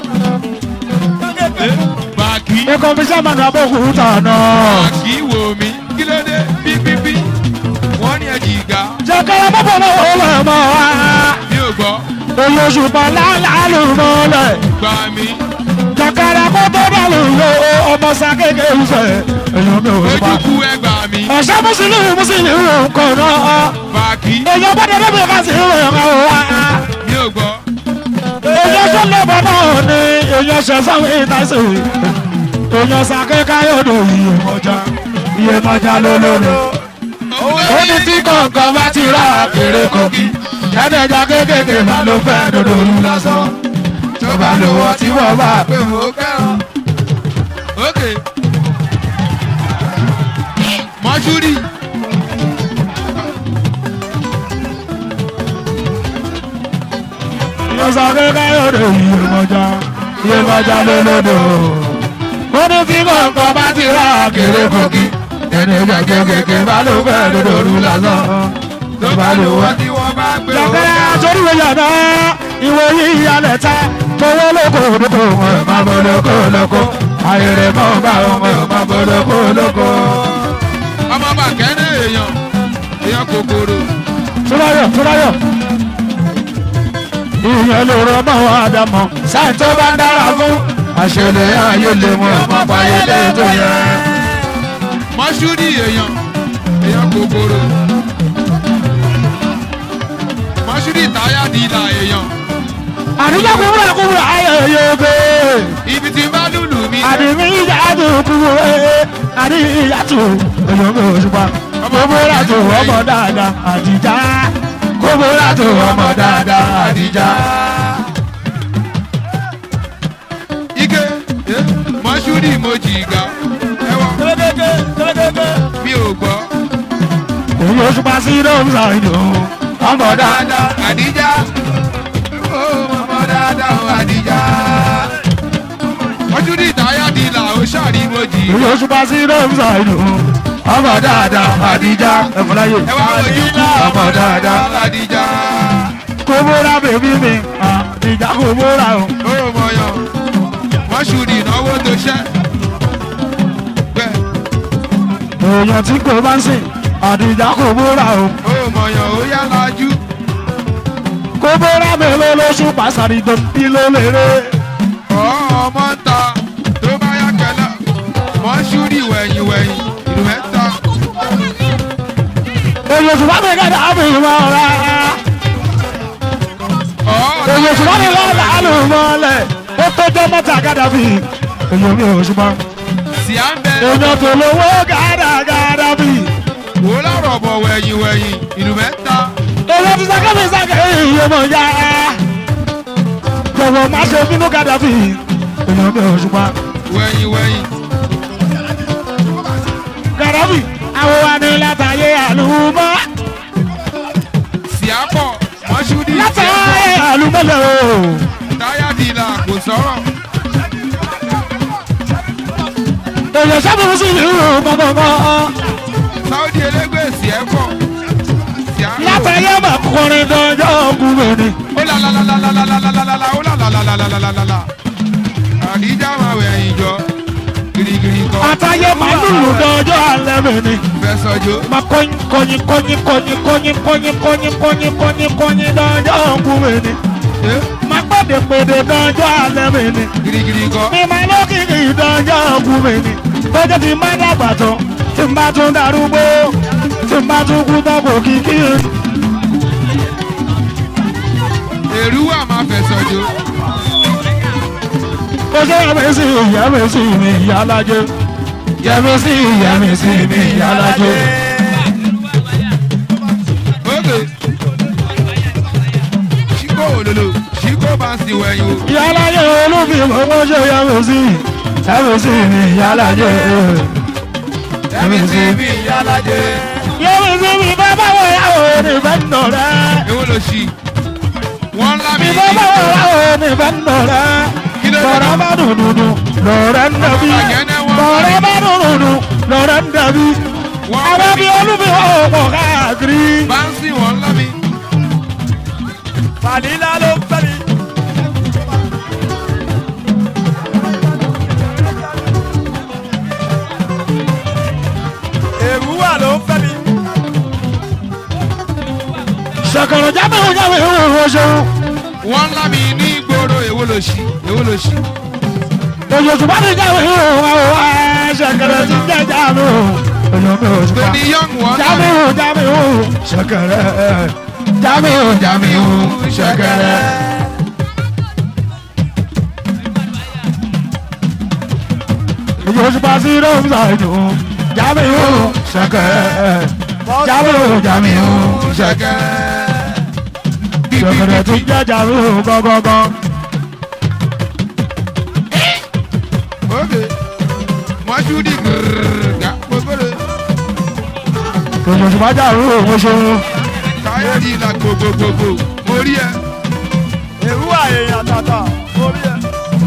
bàkí ikọ̀ fi sẹ́mọ̀nù abókù tọ̀nà. bàkí wò mí kí ló dé pípípí. wọ́n ní ẹ jìgà. jẹ́kẹ́rẹ́ bọ́bọ̀ lọ́wọ́ wẹ̀ mọ́ wa. mi ò gbọ́ oyè ṣùgbọ́n láàlú mọ́lẹ̀. gbà mí. jẹ́kẹ́rẹ́ kó tó bá lò lò ọmọ sákéèké ìfẹ́. èèyàn mi ò rí pa. ojúkú ẹgbà mi. ọ̀sẹ̀ mùsùlùmí mùsùlùmí nǹkan náà. bàkí èèyàn bá dé débi ká sí ìwé ọ̀gá wa. mi ò gbọ́. èèyàn tó lọ́bọ̀ náà ni èèyàn ṣe sáwọn ìtàsí. èèyàn sákéèké yóò dò iye mọ́jà iye mọ́jà lólórí. ó ní tí kọ̀ọ̀kan bá ti rà kéré kogi ẹ̀ẹ́dẹ̀jà kéékèèké máa ló fẹ́ dodo olú lásán tó bá lówó tí wọ́n bá pé mo kẹ́ràn. mọ́ṣúrì yọ̀sà kékeré òde Iyemọja Iyemọja lólódò. ó ní tí kọ̀ọ̀kan bá ti rà kéré kòkí ẹni jẹjẹ kékeré bá ló fẹ́ lódòdó lásán tó bá lò wá. wọ́n tí wọ́n bá gbé Jọ̀kẹ́rẹ́ àtòríwé yàrá ìwé yìí yálẹ̀ ta tówó lóko lóko wọn ò máa bọ̀ lóko lóko ayẹyẹ mọ́ bá wọn ò máa bọ̀ lóko lóko. ọmọ bàkẹ́ ní èèyàn èèyàn kòkòrò Túráyọ̀ Túráyọ̀ ìyẹn ló rọ mọ́ wọn àdàmọ̀ sáì tó bá ń dára fún àṣẹlẹ̀ ayé lè mú ọmọ báyé lè tó yẹ. mọ́ṣúrì èèyàn èèyàn kòkòrò mọ́ṣúrì táyà dìlà èèyàn àdìjọ́ kúrúrà kúrúrà ayẹyẹ oge ibi tí bá lùlù mi dé àdìmí ìyá tó kúrú ẹ àdì ìyá tó èèyàn mi ò ṣùpá kóbóra tó ọmọ dáadáa àdìjá kóbóra tó ọmọ dáadáa àdìjá. ike eh, mọ́ṣúrì mo jì ga ẹwà mi ò gbọ́ èyí ò ṣùpá sí lóun ṣàìdò ọmọ dáadáa. dáadáa àdíjà ó mọ̀mọ́ dáadáa ó àdíjà mọ́ṣúrì táyà dìlà ó ṣàrí mo jì èyí ò ṣùpá sí lóun ṣàìdò ọmọ dáadáa àdìjá ẹ̀fọ́láyè ẹ wá ojú ọmọ dáadáa àdíjà kóbóra bèbí mi àdìjá kóbóra o. ó mọ̀yàn mọ́ṣúrì ìnáwó tó ṣẹ́ bẹ́ẹ̀ èèyàn tí kò bá ń sìn àdìjá kóbóra o. ó mọ̀yàn ó yá lajú kóbóra mélòó lóṣù pàṣàrì tó ń bí ló lérè. ọmọ ń ta tó bá yá kẹlẹ́ mọ́ṣúrì wẹ̀yìn wẹ̀yìn ìlú mẹ́ta èyí oṣù bá mi kẹ́ta á fi mọ́ ra. èyí oṣù bá mi lọ́ọ́ làálù mọ́lẹ̀ ó tọ́jọ́ mọ́ta gádàbí. èyí omi oṣù bá. sì á ń bẹ èèyàn tó lówó gádà gádàbí. wò lọ́rọ̀ bọ̀ wẹ̀yìn wẹ̀yìn ìlú mẹ́ta èyí ti sáké mi sáké èyí ọmọ ya. jọ̀wọ́ má ṣe bínú gádàbí. èyí omi oṣù bá. wẹ̀yìn wẹ̀yìn gádàbí. àwọn wa ní látàyè àlùmọ́. sì á pọ̀ mọ́ṣúrì sì á látàyè àlùmọ́lẹ̀ o. pọ̀ táyà dìlà kò sọ̀rọ̀ èèyàn sábà sí ìlú gbọ̀ngbọ̀ngbọ̀. sáúdì elégbè sì ẹ́ pọ̀ sì á pọ̀ látàyè mà kọrin dọjọ́ ọkùnrin ni. ó là là là là là là là là là là là ó là là là là là là là là là àdíjà máa wẹ̀yìn jọ girigiri kan àtàyè mà lùlù dọjọ́ alẹ́ mi ni. fẹ́ sọjọ́ mà kọyin kọyin kọyin kọyin kọyin kọyin kọyin kọyin kọyin kọyin dọjọ́ ọkùnrin ni. Eh, mà pèdè pèdè dọjọ́ alẹ́ mi ni. girigiri kan mi mà lókìkì dọjọ́ ọkùnrin ni. bọ́jọ́ ti má dàgbà tán tí n bá tún darúgbó tí n bá tún kú tán kò kíkì. èrú wà máa fẹ́ sọjọ́ ó ṣe yẹ mi sí ìyá mi sí mi ìyá alájẹ. yẹ mi sí ìyá mi sí mi ìyá alájẹ. ókè ṣíkó òlòlò ṣíkó bá ń sì wẹ̀yìn o ìyálàjẹ olúfin owó ṣe yẹmi sí yẹmi sí mi ìyálàjẹ ẹ̀mí sí mi ìyálàjẹ yẹmi sí mi bá báwo yàwó ní fẹ́ nà rẹ èwo ló ṣì wọ́n ńlá mi mi bá báwo yàwó ní fẹ́ nà rẹ bọ̀rọ̀ bá dùdùdù lọ́rẹ́ ń dàbí bọ̀rọ̀ bá dùdùdù lọ́rẹ́ ń dàbí àwọn bí olúfin ọ̀pọ̀ káàkiri. bá ń sìn wọ́n ńlá mi Fàlílà ló ń fẹ́ mi. Èrúwà ló ń fẹ́ mi. ṣàkàrọ̀ jábẹ̀ wọ́n jábẹ̀ wọ́n wọ́n ṣeun. wọ́n ńlá mi ní ìgboro èwo ló ṣì èwo ló ṣì Oyo tó bá ní jáwé yóò wá o wá ṣẹ̀kẹ̀rẹ̀ ti jẹ́ jáwé o. Oyo mi ò tó ṣùgbọ́n. ní young wọ́n ńlá Jáwé mi o jáwé o ṣẹ̀kẹ̀rẹ̀. Jáwé o jáwé o ṣẹ̀kẹ̀rẹ̀. Oyo tó bá sí ló ń ṣàìdù. Jáwé o ṣẹ̀kẹ̀rẹ̀. Jáwé o jáwé o ṣẹ̀kẹ̀rẹ̀. Ṣẹ̀kẹ̀rẹ̀ ti jẹ́ jáwé o gọ́gọ́gọ́. ókè mọ́ṣúdì gírgà gbogbo èèyàn tó bá jà rú òun ṣeun. káyọ̀dì ìlà gbogbogbò mo rí ẹ. èrúwà èèyàn tàtà orí ẹ.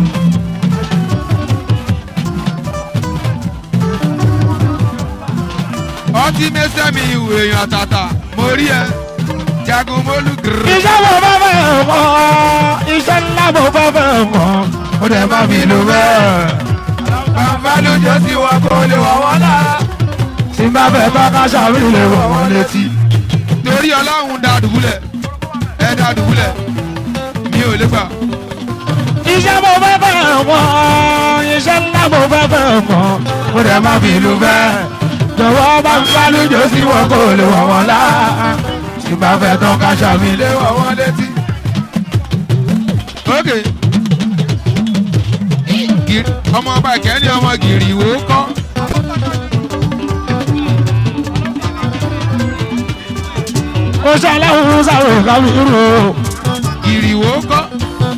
ọtí mẹsẹ̀mí ìwé èèyàn àtàtà mo rí ẹ. jagun mólú gírì. iṣẹ́ mo fẹ́ fẹ́ kọ́ iṣẹ́ ńlá mo fẹ́ fẹ́ kọ́ ó dẹ̀ má mi lò bẹ́ẹ̀. bàbá lójó tí wọn kò lè wọ̀ wọ́n lára. tí n bá fẹ́ bá káṣá mi lè wọ̀ wọ́n létí. torí ọlọ́run da dùbúlẹ̀ ẹ da dùbúlẹ̀ mi ò lè gbà. iṣẹ́ mo fẹ́ fẹ́ kọ́ iṣẹ́ ńlá mo fẹ́ fẹ́ kọ́ ó dẹ̀ má mi lò bẹ́ẹ̀. jọ̀wọ́ bá ń bá lójó sí wọn kò lè wọ̀ wọ́n lá. tí n bá fẹ́ tán káṣá mi lè lè wọ̀ wọ́n létí. ok Gìrì- ọmọ ọba ìkẹ́ni ọmọ gìrì wò ó kọ́. ó ṣe aláwọ̀ sáré kábírù gìrì wò ó kọ́.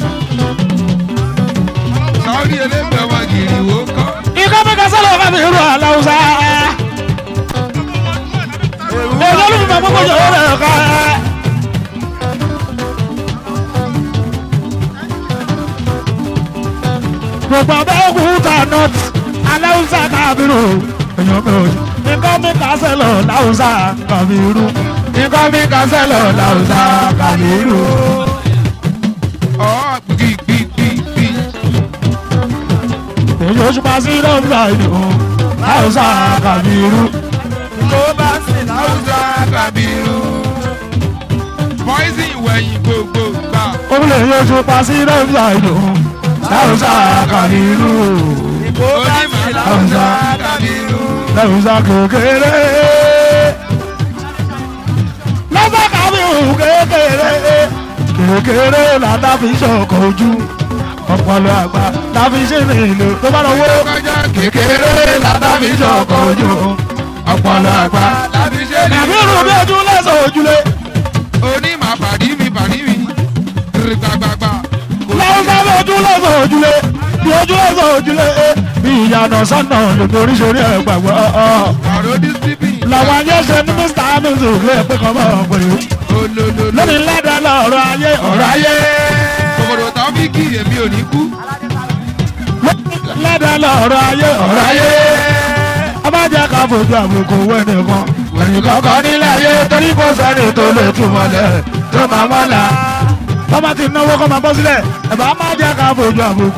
sáórì elégbè ọmọ gìrì wò ó kọ́. ikọ́ mi ka sọ́lọ̀ kábírù aláwùsá olólùfẹ́ gbogbo jọ̀wọ́ rẹ̀ ká gbogbo abẹ́òkúta north aláwùsá kábírù èèyàn mi ò ikọ́ mi ka sẹ́lọ̀ láwùsá kábírù ikọ́ mi ka sẹ́lọ̀ láwùsá kábírù. ọ̀ gbìgbìgbìgbì. èyí oṣù pa sí lọ́ọ̀bù àìdùn láwùsá kábírù. tó bá sì láwùjọ. Hausa Kabiru. Poison wẹ̀yìn gbogbo gbà. Obìnrin yóò tún pa sí lọ́ọ̀bù àìdùn láwùsá kábírù. tó bá sì Onímọ̀ láwùjọ. Hausa Kabiru. lẹ́wùsá kékeré. lọ́sà kábíyù kékeré. kékeré làdá fi ṣọkọ̀ ojú. ọpọlọ àgbà láfi ṣe ní ìlú tó bá lọ wó. Kọjá kékeré làdá fi ṣọkọ̀ ojú. ọpọlọ àgbà. láti ṣe ní. nàbí irun bí ojú lẹ́sọ̀ ojúlé. Onímọ̀ pàdí mi pàdí mi. Kiri gbàgbàgbà. lọ́sà bí ojú lẹ́sọ̀ ojúlé. bí ojú lẹ́sọ̀ ojúlé. bí ìyànà sọ́nà lòdì oríṣiríṣi ẹ̀ gbàgbọ́. Ọ̀rọ̀ dísípì. làwọn ayé ṣe ní mr hamilton lè pé kọ́ mọ́ ọ̀pẹ̀lú. Olólò. lónìí lẹ́dàá lọ́rọ̀ ayé ọ̀rọ̀ ayé. Kòkòrò tábìkì èmi ò ní kú. lẹ́dàá lọ́rọ̀ ayé ọ̀rọ̀ ayé. abájá ká fojú àbùkù wẹ́nì kan. wẹ́nì kankan nílẹ̀ ayé torí kò sẹ́ni tó lè túmọ̀ lẹ̀ tó máa mọ́ la. tọ́mọ ti náwó kọ́ máa bọ́ sílẹ̀ ẹ̀bá má jẹ́ ká fojú àbùkù.